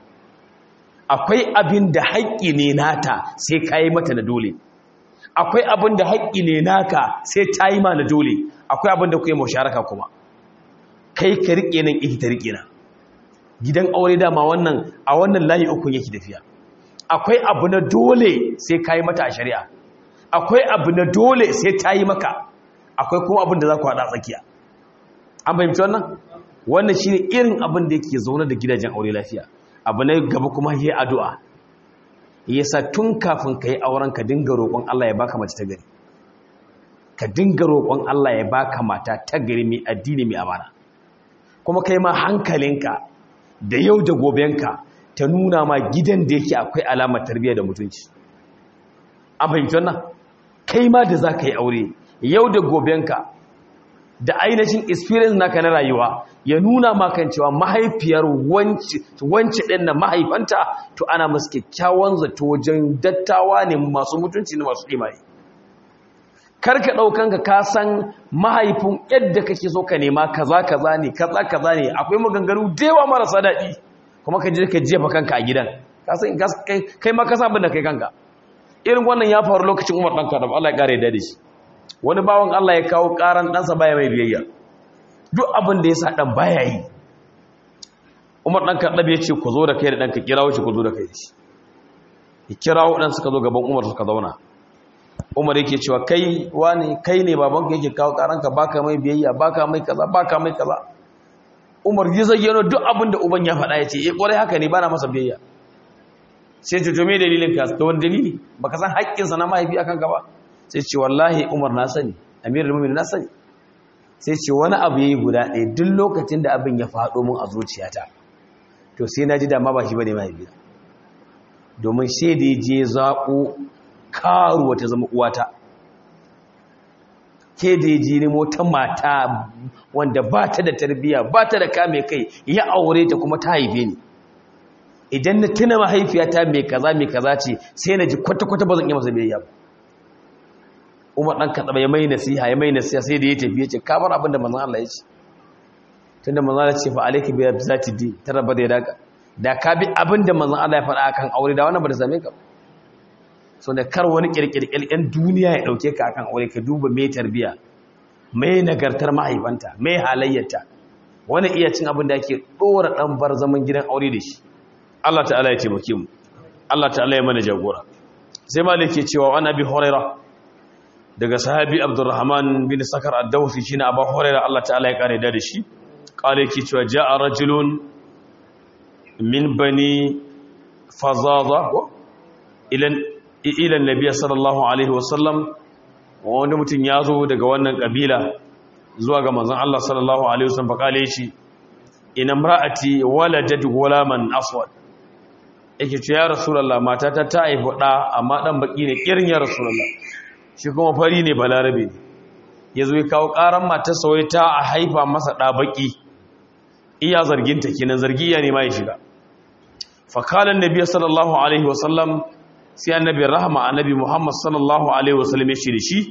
akwai abin da haƙƙi ne nata sai ka yi mata na dole akwai abin da haƙƙi ne naka sai ta yi ma na dole akwai abin da ku yi musharaka kuma kai ka riƙe nan ita ta riƙe na gidan aure dama wannan a wannan layi uku yake tafiya akwai abu na dole sai ka yi mata a shari'a akwai abu na dole sai ta yi maka akwai kuma abin da za ku haɗa tsakiya an fahimci wannan wannan shi ne irin abin da yake zaune da gidajen aure lafiya abu na gaba kuma yi addu'a yasa tun kafin ka yi auren ka dinga roƙon Allah ya baka mace ta gari ka dinga roƙon Allah ya baka mata ta gari mai addini mai amana kuma kai ma hankalinka da yau da gobenka ta nuna ma gidan da yake akwai alamar tarbiyya da mutunci an fahimci wannan kai ma da za ka yi aure yau da gobenka da ainihin experience naka na rayuwa ya nuna makan cewa mahaifiyar wance ɗin na mahaifanta to ana masu kyakkyawan zato wajen dattawa ne masu mutunci ne masu imani karka ɗaukan ka kasan mahaifin yadda kake so ka nema kaza kaza ne kaza kaza ne akwai maganganu da yawa marasa daɗi kuma ka je ka jefa kanka a gidan kai ma ka abin da kai kanka irin wannan ya faru lokacin umar ɗanka da Allah ya ƙara yadda da shi wani bawan Allah ya kawo ƙaran ɗansa baya mai biyayya duk abin da ya sa ɗan baya yi umar ɗan kaɗaɓe ya ce ku zo da kai da ɗanka kirawo shi ku zo da kai da shi ya kirawo ɗan suka zo gaban umar suka zauna umar yake cewa kai wani kai ne babanka yake kawo ƙaranka baka mai biyayya baka mai kaza baka mai kaza umar ya zayyano duk abin da uban ya faɗa ya ce eh ƙwarai haka ne ba na masa biyayya sai ce to me dalilin ka ta wani dalili baka san haƙƙinsa na mahaifi akan ka ba sai ce wallahi umar na sani amir al na sani sai ce wani abu yayi guda ɗaya duk lokacin da abin ya faɗo mun a zuciyata to sai na ji dama ba shi bane mahaifi domin sai da ya je zaƙo karuwa ta zama uwata ke da ya je nemo ta mata wanda ba ta da tarbiyya ba ta da kame kai ya aure ta kuma ta haife ni idan na tuna mahaifiyata mai kaza mai kaza ce sai na ji kwata-kwata ba zan iya masa biyayya ba umar ɗan kaɗa ya mai nasiha ya mai nasiha sai da ya tafi ya ce kamar abin da manzan Allah ya ce tun da manzan Allah ce fa alaiki biya za ta di ta raba da ya daga da ka bi abin da manzan Allah ya faɗa akan aure da wannan ba da same ka so da kar wani ƙirƙirƙirƙen duniya ya ɗauke ka akan aure ka duba mai tarbiya mai nagartar mahaifanta mai halayyarta wani iya cin abin da ake ɗora ɗan bar zaman gidan aure da shi Allah ta'ala ya taimake mu Allah ta'ala ya mana jagora sai malik ke cewa wani abi huraira daga sahabi abdurrahman bin sakar ad-dawsi shine abu huraira Allah ta'ala ya kare da shi kale ke cewa ja'a rajulun min bani fazaza ilan ilan nabiy sallallahu alaihi wasallam wani mutum ya zo daga wannan kabila zuwa ga manzon Allah sallallahu alaihi wasallam fa kale shi ina mar'ati waladat gulaman aswad yake ce ya rasulullah matata ta haifi da amma dan baki ne kirin ya rasulullah shi kuma fari ne balarabe ne yazo ya kawo karan matar sa ta a haifa masa da baki iya zargin ta kenan zargi ya ne ma ya shiga fa kala annabi sallallahu alaihi wasallam sai annabi rahama annabi muhammad sallallahu alaihi wasallam ya ce da shi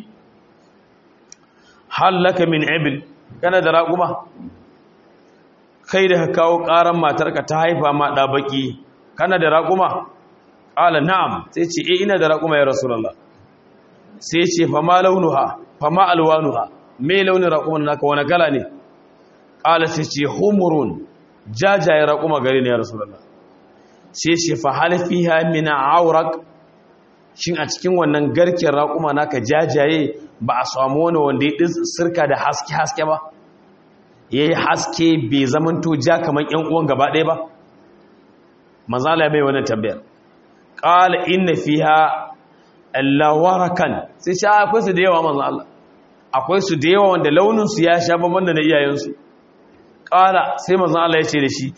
hallaka min ibil kana da raƙuma kai da ka kawo ƙaran matarka ta haifa ma ɗa baƙi kana da raƙuma ƙala na'am sai ce e ina da raƙuma ya rasulallah sai ce fama launuha fama alwanuha me launin raƙuman naka wani kala ne ƙala sai ce humurun jajaye raƙuma gari ne ya rasulallah sai ce fa halfiha min aurak shin a cikin wannan garken raƙuma naka jajaye ba a samu wani wanda ya sirka da haske-haske ba ya yi haske bai zamanto ja kamar ‘yan uwan gaba ɗaya ba manzala mai wannan tambayar ƙala inna fi ha allawarakan sai sha akwai su da yawa manzan Allah akwai su da yawa wanda launinsu ya sha babban da na iyayensu ƙala sai manzan Allah ya ce da shi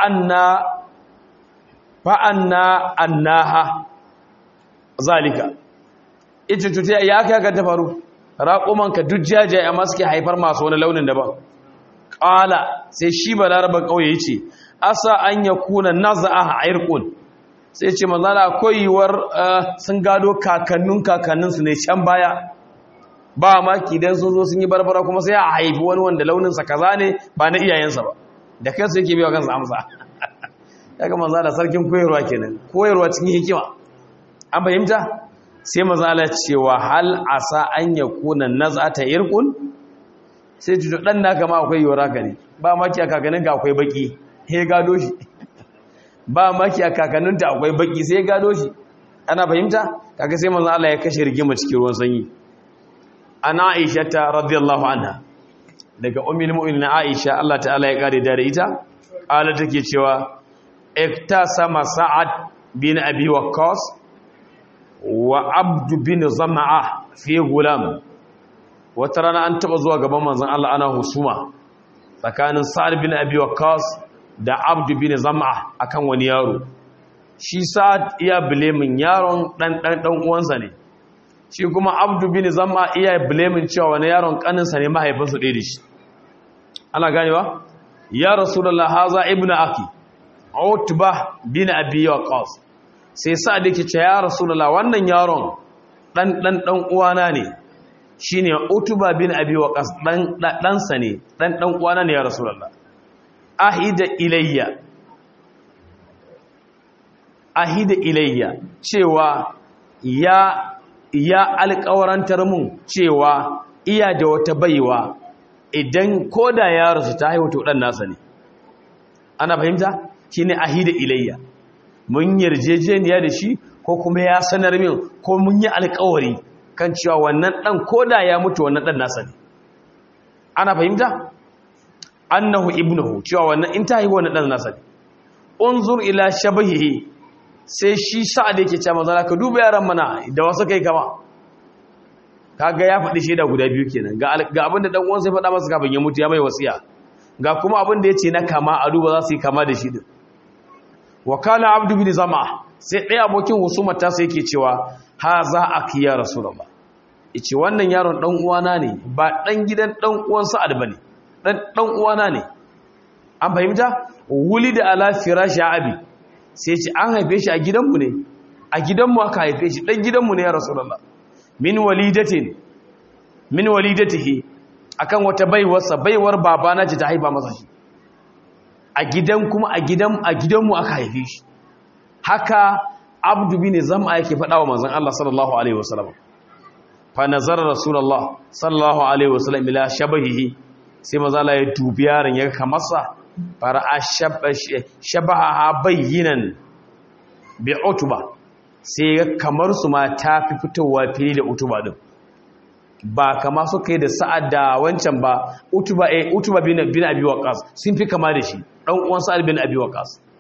fa'anna annaha zalika ita tuta ya kai ka ta faru raƙumanka duk jajaye amma suke haifar masu wani launin daban ƙala sai shi ba larabar ƙauye ya ce asa an ya kuna naza'a a irkun sai ce manzana akwai yiwuwar sun gado kakannin kakanninsu ne can baya ba maki don sun zo sun yi barbara kuma sai a haifi wani wanda launinsa kaza ne ba na iyayensa ba da kansu yake biya kansa amsa ya ga manzana sarkin koyarwa kenan koyarwa cikin hikima an fahimta sai mazala cewa hal asa an ya kuna nazata irkun sai ji dan naka ma akwai yora gani ba maki a kakanin ka akwai baki he gado shi ba maki a kakanin ta akwai baki sai gado shi ana fahimta kaga sai manzo Allah ya kashe rigima cikin ruwan sanyi ana Aisha ta radiyallahu anha daga ummul mu'minin Aisha Allah ta'ala ya kare da ita ala take cewa iktasama sa'ad bin abi waqqas wa abdu bin zama'a fi gulam wata rana an taba zuwa gaban manzon Allah ana husuma tsakanin sa'ad bin abi waqqas da abdu bin zama'a akan wani yaro shi sa'ad iya bilemin yaron dan dan dan uwansa ne shi kuma abdu bin zama'a iya bilemin cewa wani yaron kaninsa ne mahaifinsa ɗaya da shi ana ganewa ya rasulullah haza ibnu aki utba bin abi waqqas sai sa da ke ce ya rasulullah wannan yaron dan dan dan uwana ne shine utuba bin abi waqas dan dan sa ne dan dan uwana ne ya rasulullah ahida ilayya ahida ilayya cewa ya ya alƙawarantar mun cewa iya da wata baiwa idan koda ya rasu ta haihu to dan nasa ne ana fahimta shine ahida ilayya mun yarjejeniya da shi ko kuma ya sanar min ko mun yi alkawari kan cewa wannan dan koda ya mutu wannan dan nasa ne ana fahimta annahu ibnuhu cewa wannan in ta haihu wannan dan nasa ne unzur ila shabahihi sai shi sa'ad yake cewa manzo ka duba yaran mana da wasu kai kama kaga ya faɗi shaida guda biyu kenan ga ga abinda dan uwan sai faɗa masa kafin ya mutu ya mai wasiya ga kuma abinda yace na kama a duba za su yi kama da shi din wakala abdu bin zama sai ɗaya abokin husumar ta sai yake cewa ha za a kiya rasulullah yace wannan yaron dan uwana ne ba dan gidan dan uwan sa'ad bane dan dan uwana ne an fahimta wulida ala firashi abi sai ce an haife shi a gidanmu ne a gidanmu aka haife shi dan gidanmu ne ya rasulullah min walidatin min walidatihi akan wata baiwarsa baiwar babana ce ta haifa masa shi a gidan kuma a gidan a gidanmu aka haife shi haka abdu bin zam'a yake faɗa wa manzon Allah sallallahu alaihi wasallam fa nazara rasulullah sallallahu alaihi wasallam ila shabahihi sai manzo Allah ya dubi yaron ya kamarsa fara shabaha bayyinan bi utba sai kamar su ma ta fi fitowa fili da utuba din ba kama su kai da sa'ad da wancan ba utuba eh utuba bin bin abi waqas sun fi kama da shi dan uwan sa'ad bin abi waqas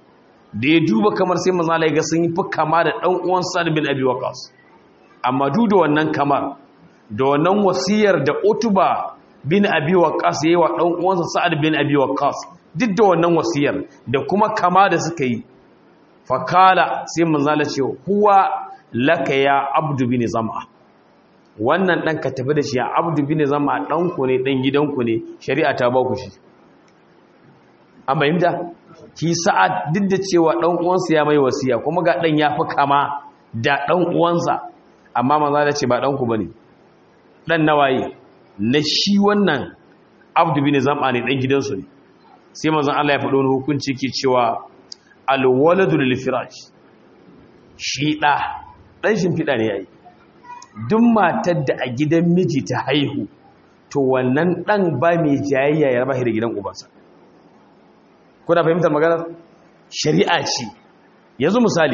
da ya duba kamar sai manzo Allah ya ga sun yi fi kama da dan uwan Sa'd bin Abi Waqqas amma duk da wannan kamar da wannan wasiyar da Utba bin Abi Waqqas yayi wa dan uwansa Sa'd bin Abi Waqqas duk da wannan wasiyar da kuma kama da suka yi fakala sai manzo Allah ce huwa laka ya Abdu bin Zam'a wannan dan ka tafi da shi ya Abdu bin Zam'a dan ku ne dan gidanku ne shari'a ta ba ku shi an bayyana ki sa'ad duk da cewa dan uwansa ya mai wasiya kuma ga dan yafi kama da dan uwansa amma manzo da ce ba dan ku bane dan nawaye na shi wannan abdu bin zam'a ne dan gidansu ne sai manzon Allah ya faɗo wani hukunci ke cewa alwaladu lil firash shi da dan shimfida ne yayi duk matar da a gidan miji ta haihu to wannan dan ba mai jayayya ya raba da gidan ubansa kuna fahimtar magana shari'a ce yanzu misali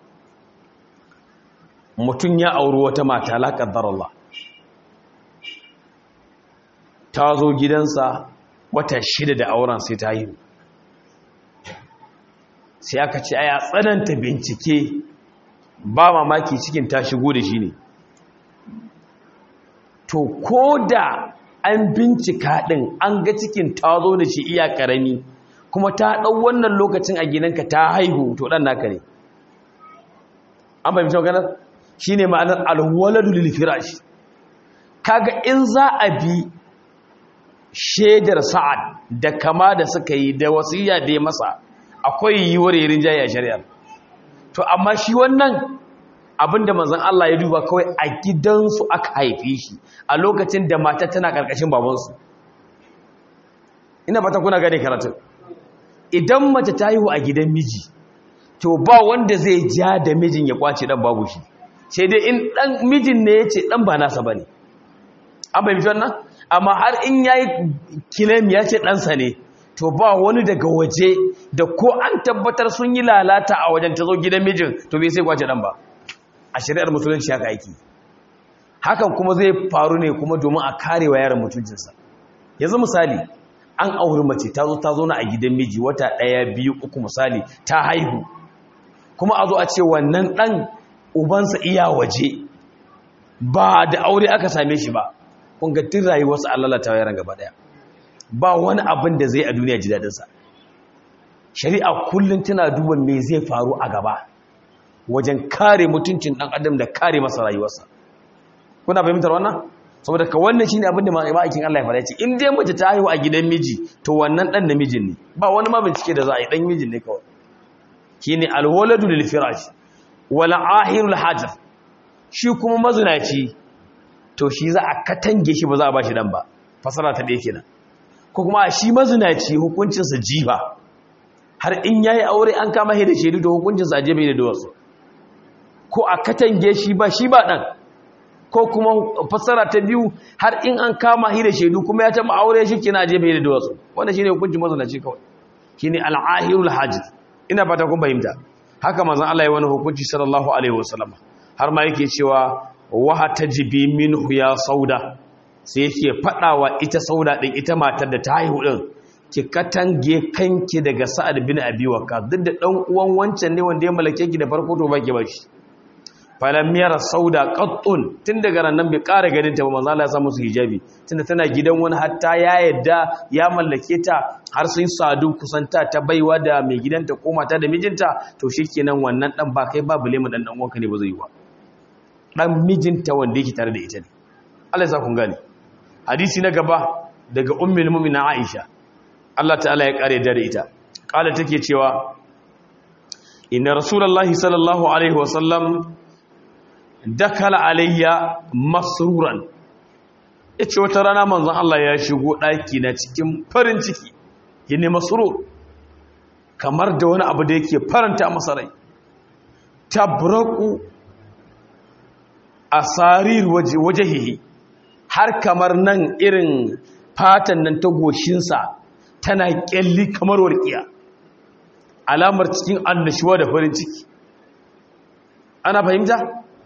mutum ya auri wata mata la qaddar Allah ta zo gidansa wata shida da auren sai ta haihu sai aka ce aya tsananta bincike ba mamaki cikin ta shigo da shi ne to ko da an bincika ɗin an ga cikin ta zo da shi iya ƙarami kuma ta ɗau wannan lokacin a gidanka ta haihu to ɗan naka ne an fahimci maganar shi ne ma'anar alwaladu lilfirash kaga in za a bi shaidar sa'ad da kama da suka yi da wasiya da ya masa akwai yiwuwar yarin jayi a shari'ar to amma shi wannan abinda manzon Allah ya duba kawai a gidansu aka haife shi a lokacin da mata tana karkashin babansu ina fata kuna gane karatun idan mace ta haihu a gidan miji to ba wanda zai ja da mijin ya kwace dan babu shi sai dai in dan mijin ne ya ce dan ba nasa bane an bai wannan amma har in yayi kilam ya ce ɗansa ne to ba wani daga waje da ko an tabbatar sun yi lalata a wajen ta zo gidan mijin to bai sai kwace ɗan ba a shari'ar musulunci haka aiki hakan kuma zai faru ne kuma domin a kare wa yaran mutuncinsa yanzu misali an auri mace ta zo ta zo na a gidan miji wata ɗaya biyu uku misali ta haihu kuma a zo a ce wannan ɗan ubansa iya waje ba da aure aka same shi ba kun ga tun rayuwarsa an lalata yaran gaba ɗaya ba wani abin da zai a duniya ji daɗinsa shari'a kullum tana duba me zai faru a gaba wajen kare mutuncin ɗan adam da kare masa rayuwarsa kuna fahimtar wannan saboda ka wannan shine abin da ma'aikin Allah ya fara ce in dai mace ta haihu a gidan miji to wannan dan namijin ne ba wani ma bincike da za a yi dan mijin ne kawai shine alwaladu lil firash wal ahirul hajar shi kuma mazinaci to shi za a katange shi ba za a bashi dan ba fasara ta ɗaya kenan ko kuma shi mazinaci hukuncin sa jiba har in yayi aure an kama shi da shaidu to hukuncin sa je bai da wasu ko a katange shi ba shi ba dan ko kuma fassara ta biyu har in an kama shi da shaidu kuma ya taba aure shi kina je bai da wasu wannan shine hukuncin mazanaci kawai shine al-ahirul hajj ina fata kun fahimta haka manzon Allah ya wani hukunci sallallahu alaihi wasallam har ma yake cewa wa tajibi minhu ya sauda sai yake fadawa ita sauda din ita matar da ta haihu din ki katange kanki daga sa'ad bin abi waqqas duk da dan uwan wancan ne wanda ya malake ki da farko to baki bashi falam yara sauda qattun tun daga nan bai ƙara ganin ta ba manzo Allah ya sa musu hijabi tunda tana gidan wani hatta ya yadda ya mallake ta har sun sadu kusanta ta baiwa da mai gidanta ko mata da mijinta to shikenan wannan dan ba kai ba bule mu dan dan uwanka ne ba zai yi ba dan mijinta wanda yake tare da ita ne Allah ya sa kun gane hadisi na gaba daga ummul mu'mina Aisha Allah ta'ala ya kare da ita kala take cewa inna rasulullahi sallallahu alaihi wasallam dakala alayya masruran yace wata rana manzon Allah ya shigo daki na cikin farin ciki yene masrur kamar da wani abu da yake faranta masa rai tabraku asarir wajhihi har kamar nan irin fatan nan ta goshinsa tana kyalli kamar warkiya alamar cikin annashuwa da farin ciki ana fahimta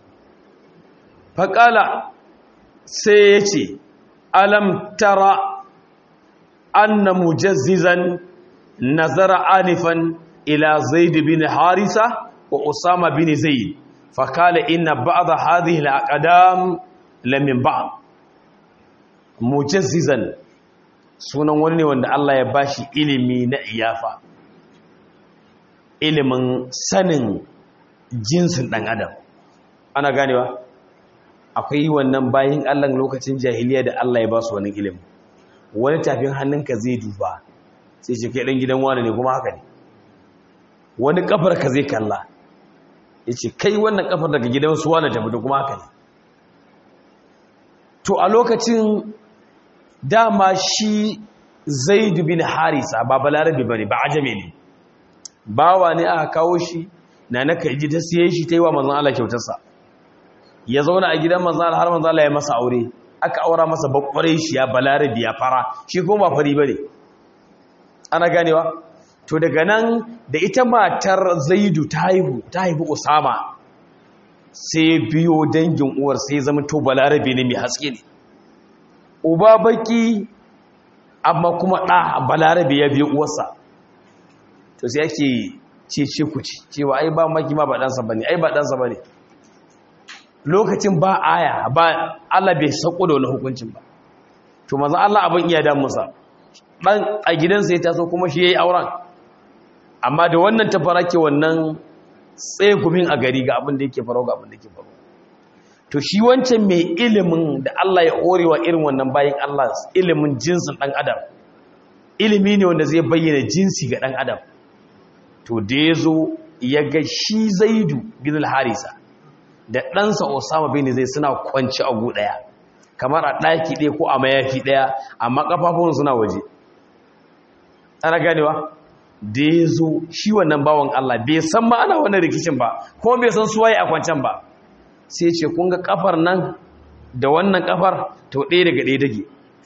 faƙala sai ya ce alam tara anna mujazzizan nazara anifan ila zaid bin harisa wa usama bin zaid fa qala inna ba'd hadhihi al-aqdam lam min ba'd mujazzizan sunan wani ne wanda Allah ya bashi ilimi na iyafa ilimin sanin jinsin dan adam ana ganewa akwai wannan bayin Allah lokacin jahiliya da Allah ya ba su wani ilimi wani tafin hannunka zai duba sai ce kai dan gidan wani ne kuma haka ne wani kafar ka zai kalla yace kai wannan kafar daga gidan su wani ta fito kuma haka ne to a lokacin dama shi Zaid bin Harisa ba balarabi bane ba ajame ne bawa ne aka kawo shi na na kaji ta siye shi ta yi wa manzon Allah kyautarsa ya zauna a gidan manzon Allah har manzon Allah ya masa aure aka aura masa bakware shi ya balarabi ya fara shi kuma ba fari bane ana ganewa to daga nan da ita matar Zaidu ta haihu ta haihu Usama sai biyo dangin uwar sai zama to balarabi ne mai haske ne uba baki amma kuma ɗa balarabi ya biyo uwarsa to sai ake cece ku ci cewa ai ba maki ma ba ɗansa ba ne ai ba ɗansa ba ne lokacin ba aya ba Allah bai sauko da wani hukuncin ba to maza Allah abin iya damunsa ɗan a gidansa ya taso kuma shi ya yi auren amma da wannan ta fara ke wannan tsegumin a gari ga abin da yake faro ga abin da yake faro to shi wancan mai ilimin da Allah ya horewa irin wannan bayan Allah ilimin jinsin ɗan adam ilimi ne wanda zai bayyana jinsi ga ɗan adam to da ya zo ya ga shi zaidu bin harisa da ɗansa osama bin zai suna kwanci a gu ɗaya kamar a ɗaki ɗaya ko a mayafi ɗaya amma ƙafafun suna waje ana ganewa da ya zo shi wannan bawan Allah bai san ma ana wannan rikicin ba kuma bai san suwaye a kwancan ba sai ce kun ga kafar nan da wannan kafar to ɗaya daga ɗaya dage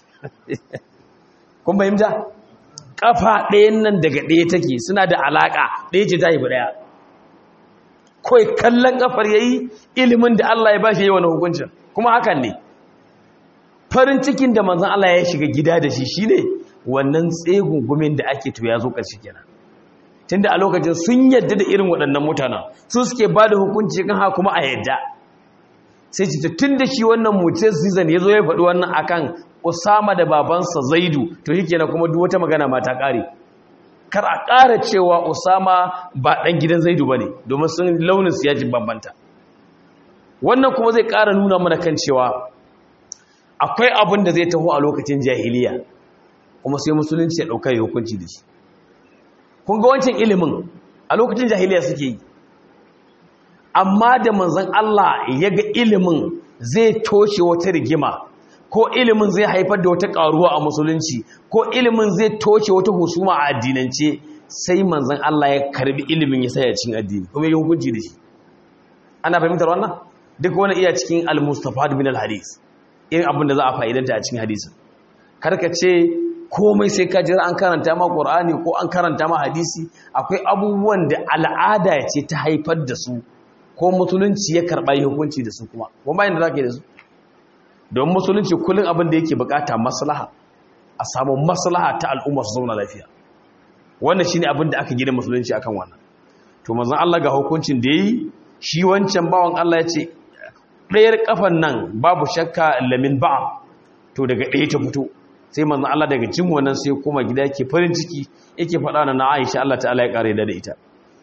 kun fahimta kafa ɗayan nan daga ɗaya take suna da alaƙa ɗaya ce ta haifi ɗaya kawai kallon kafar ya yi ilimin da Allah ya ba shi yi wani hukuncin kuma hakan ne farin cikin da manzan Allah ya shiga gida da shi shi ne wannan tsegungumin da ake to ya zo ƙarshe kenan tunda a lokacin sun yadda da irin waɗannan mutanen su suke ba da hukunci kan haka kuma a yadda sai ce tun da shi wannan mutum season ya zo ya faɗi wannan akan usama da babansa zaidu to shi kenan kuma duk wata magana ma ta ƙare kar a ƙara cewa usama ba ɗan gidan zaidu ba ne domin sun launin su yajin bambanta wannan kuma zai ƙara nuna mana kan cewa akwai abin da zai taho a lokacin jahiliya kuma sai musulunci ya ɗauka ya hukunci da shi kun ga wancan ilimin a lokacin jahiliya suke yi amma da manzon Allah ya ga ilimin zai toshe wata rigima ko ilimin zai haifar da wata karuwa a musulunci ko ilimin zai toshe wata husuma a addinance sai manzon Allah ya karbi ilimin ya saya cikin addini kuma ya hukunci da shi ana fahimtar wannan duk wani iya cikin al-mustafad min al-hadis irin abin da za a fa'idanta a cikin hadisin karka ce komai sai ka jira an karanta ma Qur'ani ko an karanta ma hadisi akwai abubuwan da al'ada ce ta haifar da su ko musulunci ya karɓa yi hukunci da su kuma kuma bayan da za ka yi da su don musulunci kullum abin da yake bukata maslaha a samu maslaha ta al'umma su zauna lafiya wannan shine abin da aka gina musulunci akan wannan to manzon Allah ga hukuncin da yi shi wancan bawan Allah ya ce ɗayar kafan nan babu shakka lamin ba'a to daga ɗaya ta fito sai manzon Allah daga cin wannan sai kuma gida yake farin ciki yake faɗa na Aisha Allah ta'ala ya kare da ita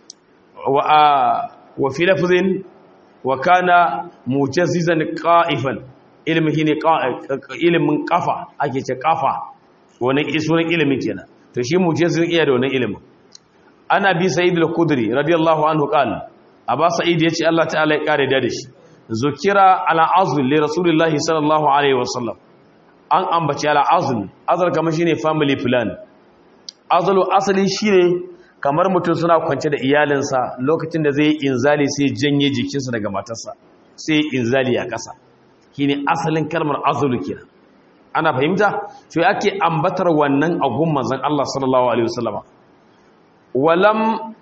wa wa fi lafzin wa kana mujazzizan qa'ifan ilmi shine ilimin kafa ake ce kafa wannan sunan ilimin kenan to shi mujazzizan iya da wannan ilimin ana bi sa'id al-khudri radiyallahu anhu qala aba sa'id yace Allah ta'ala ya kare da shi zukira ala azl li rasulillahi sallallahu alaihi wasallam an ambaci ala azl azl kamar shine family plan azlu asali shine kamar mutum suna kwance da iyalinsa lokacin da zai inzali sai janye jikinsa daga matarsa sai inzali a ƙasa shine asalin kalmar azlu kenan ana fahimta to yake ambatar wannan agun manzon Allah sallallahu alaihi wasallam walam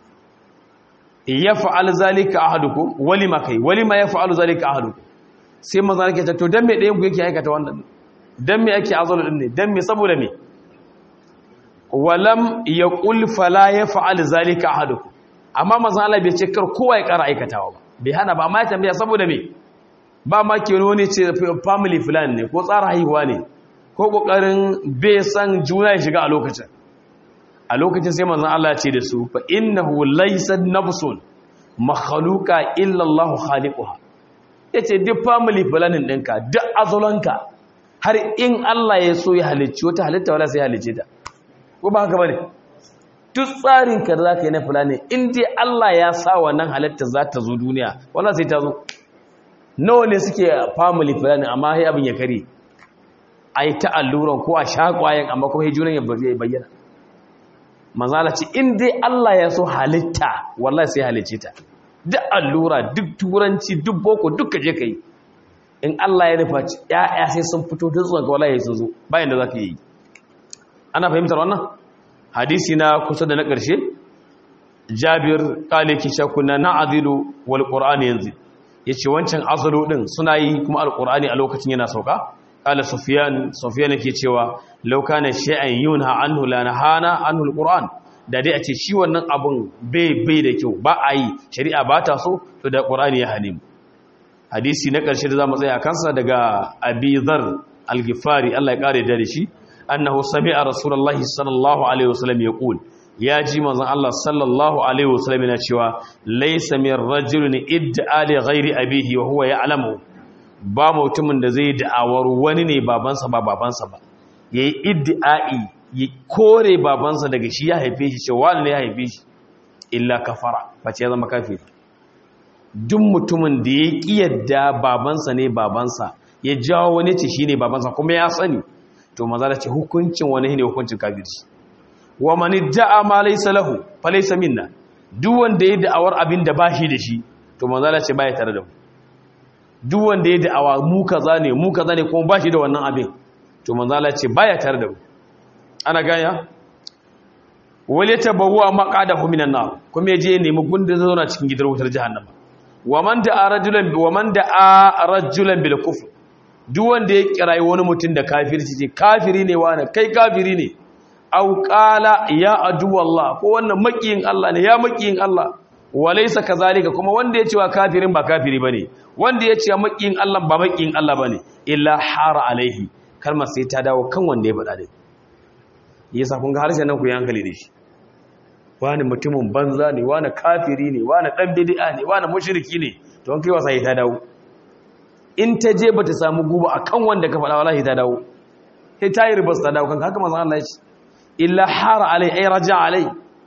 yaf'al zalika ahadukum walima kai walima yaf'alu zalika ahadukum sai manzon yake ta to dan me ɗayan ku yake aikata wannan dan me yake azlu din ne dan me saboda me walam yaqul fala yaf'al zalika ahadukum amma manzon Allah bai ce kar kowa ya ƙara aikatawa ba bai hana ba amma ya tambaya saboda me ba ma ke wani ce family plan ne ko tsara haihuwa ne ko kokarin bai san juna ya shiga a lokacin a lokacin sai manzon Allah ya ce da su fa innahu laysa nafsun makhluqa illa Allah khaliquha yace duk family planning ɗinka duk azulanka har in Allah ya so ya halicci wata halitta wala sai halicce ta ko ba haka bane duk tsarin ka za ka yi na fulani in dai Allah ya sa wannan halitta za ta zo duniya wala sai ta zo nawa ne suke family fulani amma sai abin ya kare a yi ta alluran ko a sha kwayan amma kuma hijunan ya bayyana manzala ce in dai Allah ya so halitta wallahi sai halicce ta duk allura duk turanci duk boko duk ka je ka yi in Allah ya nufa ya'ya sai sun fito da zuwa ga wallahi sun zo bayan da za ka yi ana fahimtar wannan hadisi na kusa da na ƙarshe jabir ƙale ki shakuna na azilu wal ƙur'ani yanzu ya ce wancan azalu ɗin suna yi kuma alƙur'ani a lokacin yana sauka ƙala sufiyan sufiyan ke cewa lauka na shi'an yun ha an hula na hana an hul ƙur'an da dai a ce shi wannan abin bai bai da kyau ba a yi shari'a ba ta so to da ƙur'ani ya hane mu hadisi na ƙarshe da za mu tsaya a kansa daga abizar algifari allah ya ƙare da shi annahu sami'a rasulullahi sallallahu alaihi wasallam yaqul ya ji manzon Allah sallallahu alaihi wasallam yana cewa laysa min rajulin idda'a li ghairi abihi wa huwa ya'lamu ba mutumin da zai da'awar wani ne babansa ba babansa ba yayi idda'i ya kore babansa daga shi ya haife shi cewa wani ne ya haife shi illa kafara face ya zama kafiri duk mutumin da ya kiyarda babansa ne babansa ya jawo wani ce shine babansa kuma ya sani to maza da ce hukuncin wani ne hukuncin kafirci wa man da'a ma laysa lahu fa laysa minna duk wanda ya da'awar abin da bashi da shi to maza da ce baya tare da mu duk wanda ya da'awa mu kaza ne mu kaza ne kuma bashi da wannan abin to maza da ce baya tare da mu ana ganya wal yatabawwa maqadahu minan nar kuma yaje ya nemi gunda zauna cikin gidan wutar jahannama wa man da'a rajulan wa man da'a rajulan bil kufr duk wanda ya kirayi wani mutum da kafirci ce kafiri ne wani kai kafiri ne au qala ya adu wallah ko wannan makiyin Allah ne ya makiyin Allah walaysa kazalika kuma wanda ya ce wa kafirin ba kafiri bane wanda ya ce makiyin Allah ba makiyin Allah bane illa hara alaihi kalmar sai ta dawo kan wanda ya faɗa dai yasa kun ga harshen nan ku yi hankali da shi wani mutumin banza ne wani kafiri ne wani dan bid'a ne wani mushriki ne to an kai wasa ta dawo in ta je ba ta samu guba a kan wanda ka faɗa wallahi ta dawo sai ta yi ribas ta dawo kan haka mazan Allah ya ce illa hara alai ai raja alai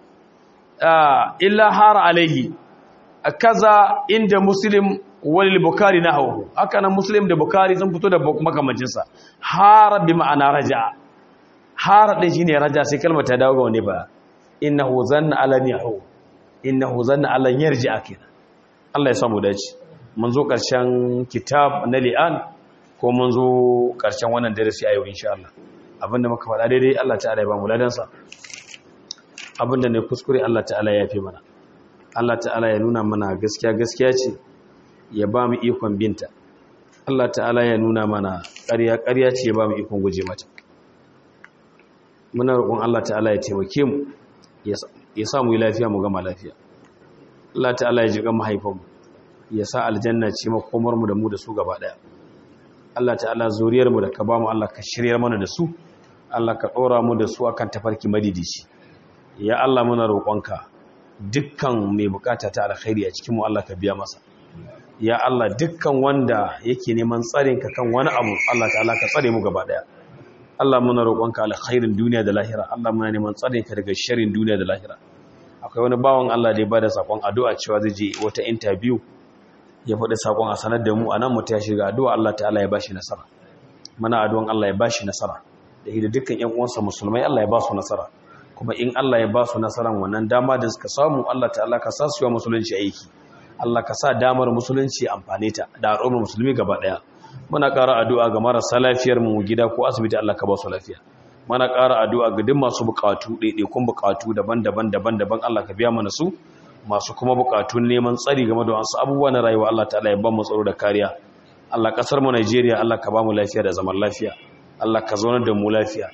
illa hara alaihi kaza inda muslim wal bukari na hawo haka nan muslim da bukari sun fito da makamancinsa hara bi ma'ana raja hara din shine raja sai kalmar ta dawo ga wani ba innahu zanna alan yahu innahu zanna alan yarji akira Allah ya samu dace mun zo ƙarshen kitab na li'an ko mun zo ƙarshen wannan darasi a yau insha Allah abinda muka faɗa daidai Allah ta'ala ya ba mu ladansa abinda ne kuskure Allah ta'ala ya fi mana Allah ta'ala ya nuna mana gaskiya gaskiya ce ya ba mu ikon binta Allah ta'ala ya nuna mana ƙarya ƙarya ce ya ba mu ikon guje mata muna roƙon Allah ta'ala ya taimake mu ya sa mu yi lafiya mu gama lafiya Allah ta'ala ya ji kan mahaifanmu ya sa aljanna ce makomarmu da mu da su gaba daya Allah ta'ala zuriyarmu da ka bamu Allah ka shiryar mana da su Allah ka ɗora mu da su akan tafarki madidici ya Allah muna roƙonka dukkan mai bukata ta alkhairi a cikin mu Allah ka biya masa ya Allah dukkan wanda yake neman tsarin ka kan wani abu Allah ta'ala ka tsare mu gaba daya Allah muna roƙonka alkhairin duniya da lahira Allah muna neman tsarin ka daga sharrin duniya da lahira akwai wani bawan Allah da ya bada sakon addu'a cewa zai je wata interview ya faɗi sakon a sanar da mu anan mutum ya shiga addu'a Allah ta'ala ya bashi nasara muna addu'an Allah ya bashi nasara da hidda dukkan ƴan uwansa musulmai Allah ya ba su nasara kuma in Allah ya ba su nasaran wannan dama da suka samu Allah ta'ala ka sa su yi musulunci aiki Allah ka sa damar musulunci amfane ta da al'ummar musulmi gaba daya muna ƙara addu'a ga marasa lafiyar mu gida ko asibiti Allah ka ba su lafiya muna ƙara addu'a ga duk masu buƙatu ɗaiɗaikun buƙatu daban-daban daban-daban Allah ka biya mana su masu kuma buƙatun neman tsari game da wasu abubuwa na rayuwa Allah ta'ala ya ba mu tsaro da kariya Allah ƙasar mu Najeriya Allah ka ba mu lafiya da zaman lafiya Allah ka zaunar da mu lafiya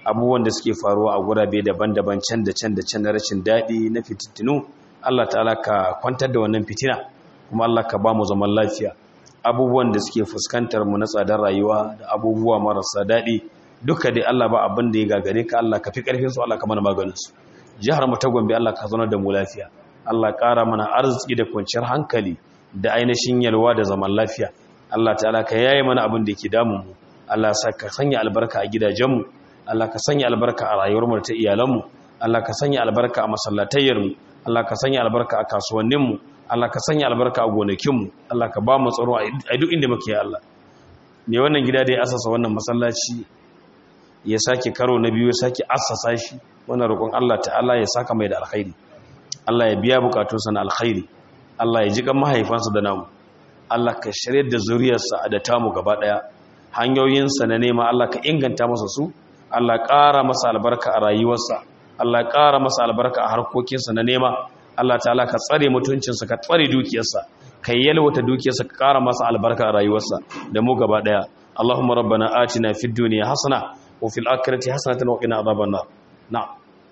abubuwan da suke faruwa a gurabe daban-daban can da can da can na rashin daɗi na fitintinu Allah ta'ala ka kwantar da wannan fitina kuma Allah ka ba mu zaman lafiya abubuwan da suke fuskantar mu na tsadar rayuwa da abubuwa marasa daɗi duka dai Allah ba abin da ya gagare ka Allah ka fi ƙarfin su Allah ka mana maganin su jihar mu ta Gombe Allah ka zauna da mu lafiya Allah ƙara mana arziki da kwanciyar hankali da ainihin yalwa da zaman lafiya Allah ta'ala ka yaye mana abin da yake damun mu Allah sa ka sanya albarka a gidajenmu Allah ka sanya albarka a rayuwarmu da ta iyalanmu Allah ka sanya albarka a masallatayyarmu Allah ka sanya albarka a kasuwanninmu Allah ka sanya albarka a gonakinmu Allah ka ba mu tsaro a duk inda muke ya Allah me wannan gida da ya asasa wannan masallaci ya sake karo na biyu ya sake assasa shi wannan roƙon Allah ta'ala ya saka mai da alkhairi Allah ya biya bukatunsa na alkhairi Allah ya ji kan mahaifansa da namu Allah ka shirye da zuriyarsa da tamu gaba daya hanyoyinsa na nema Allah ka inganta masa su Allah ƙara masa albarka a rayuwarsa Allah ƙara masa albarka a harkokinsa na nema Allah ta'ala ka tsare mutuncinsa ka tsare dukiyarsa ka yalwata dukiyarsa ka ƙara masa albarka a rayuwarsa da mu gaba daya Allahumma rabbana atina fid dunya hasana wa fil akhirati hasanatan wa qina adhaban nar na'am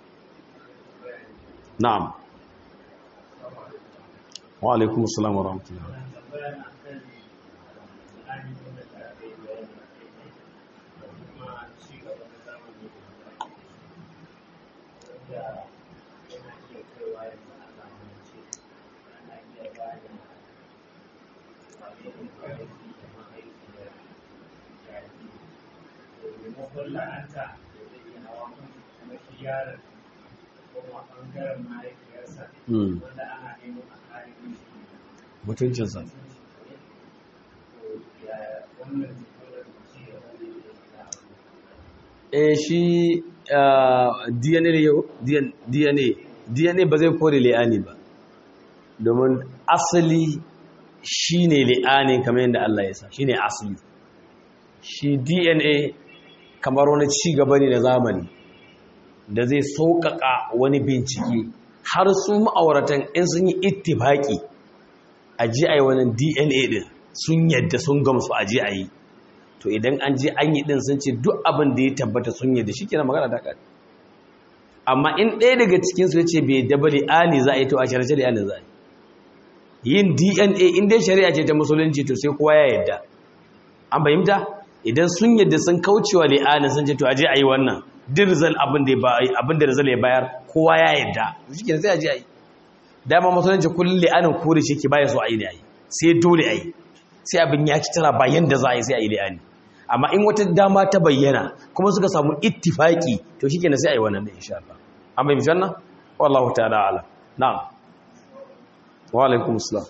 na'am wa alaikum assalam wa rahmatullahi la'anta da zai yi hawa kuma shi yaron kuma ɓangaren mahaifiyarsa wanda ana neman a kare mishi mutuncinsa wannan eh shi DNA ne yau DNA DNA ba zai kore li'ani ba domin asali shine li'ani kamar yadda Allah ya sa shine asali shi DNA kamar wani ci gaba ne na zamani da zai sauƙaƙa wani bincike har su ma'auratan in sun yi ittifaki a ji a yi wani DNA din sun yadda sun gamsu a ji a yi to idan an je an yi din sun ce duk abin da ya tabbata sun yadda shi kenan magana ta ƙari amma in ɗaya daga cikinsu ya ce bai daba li'ani za a yi to a shari'a li'ani za a yi yin dna in dai shari'a ce ta musulunci to sai kowa ya yadda an fahimta idan sun yadda sun kaucewa li'ani sun ce to aje a yi wannan duk rizal abin da rizal ya bayar kowa ya yadda shi kenan sai aje a yi dama musulunci kullum li'anin kore shi ke baya so a yi ne a yi sai dole a yi sai abin ya ci tara bayan da za a yi sai a yi li'ani amma in wata dama ta bayyana kuma suka samu ittifaki to shi kenan sai a yi wannan da insha Allah an bai mishan nan wallahu ta'ala ala na'am wa alaikum assalam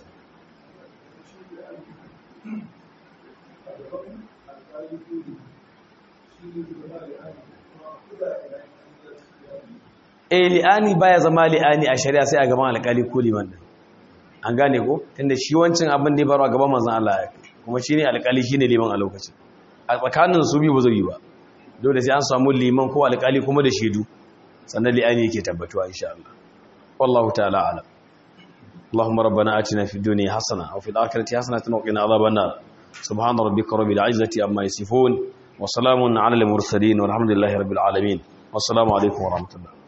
eh li'ani baya zama li'ani a shari'a sai a gaban alƙali ko liman din an gane ko tunda shi wancin abin da ya faru a gaban manzon Allah ya kuma shine alƙali shine liman a lokacin a tsakanin su biyu ba zai yi ba dole sai an samu liman ko alƙali kuma da shaidu sannan li'ani yake tabbatuwa insha Allah wallahu ta'ala alam اللهم ربنا آتنا في الدنيا حسنة وفي الآخرة حسنة وقنا عذاب النار سبحان ربك رب العزة عما يصفون وسلام على المرسلين والحمد لله رب العالمين والسلام عليكم ورحمة الله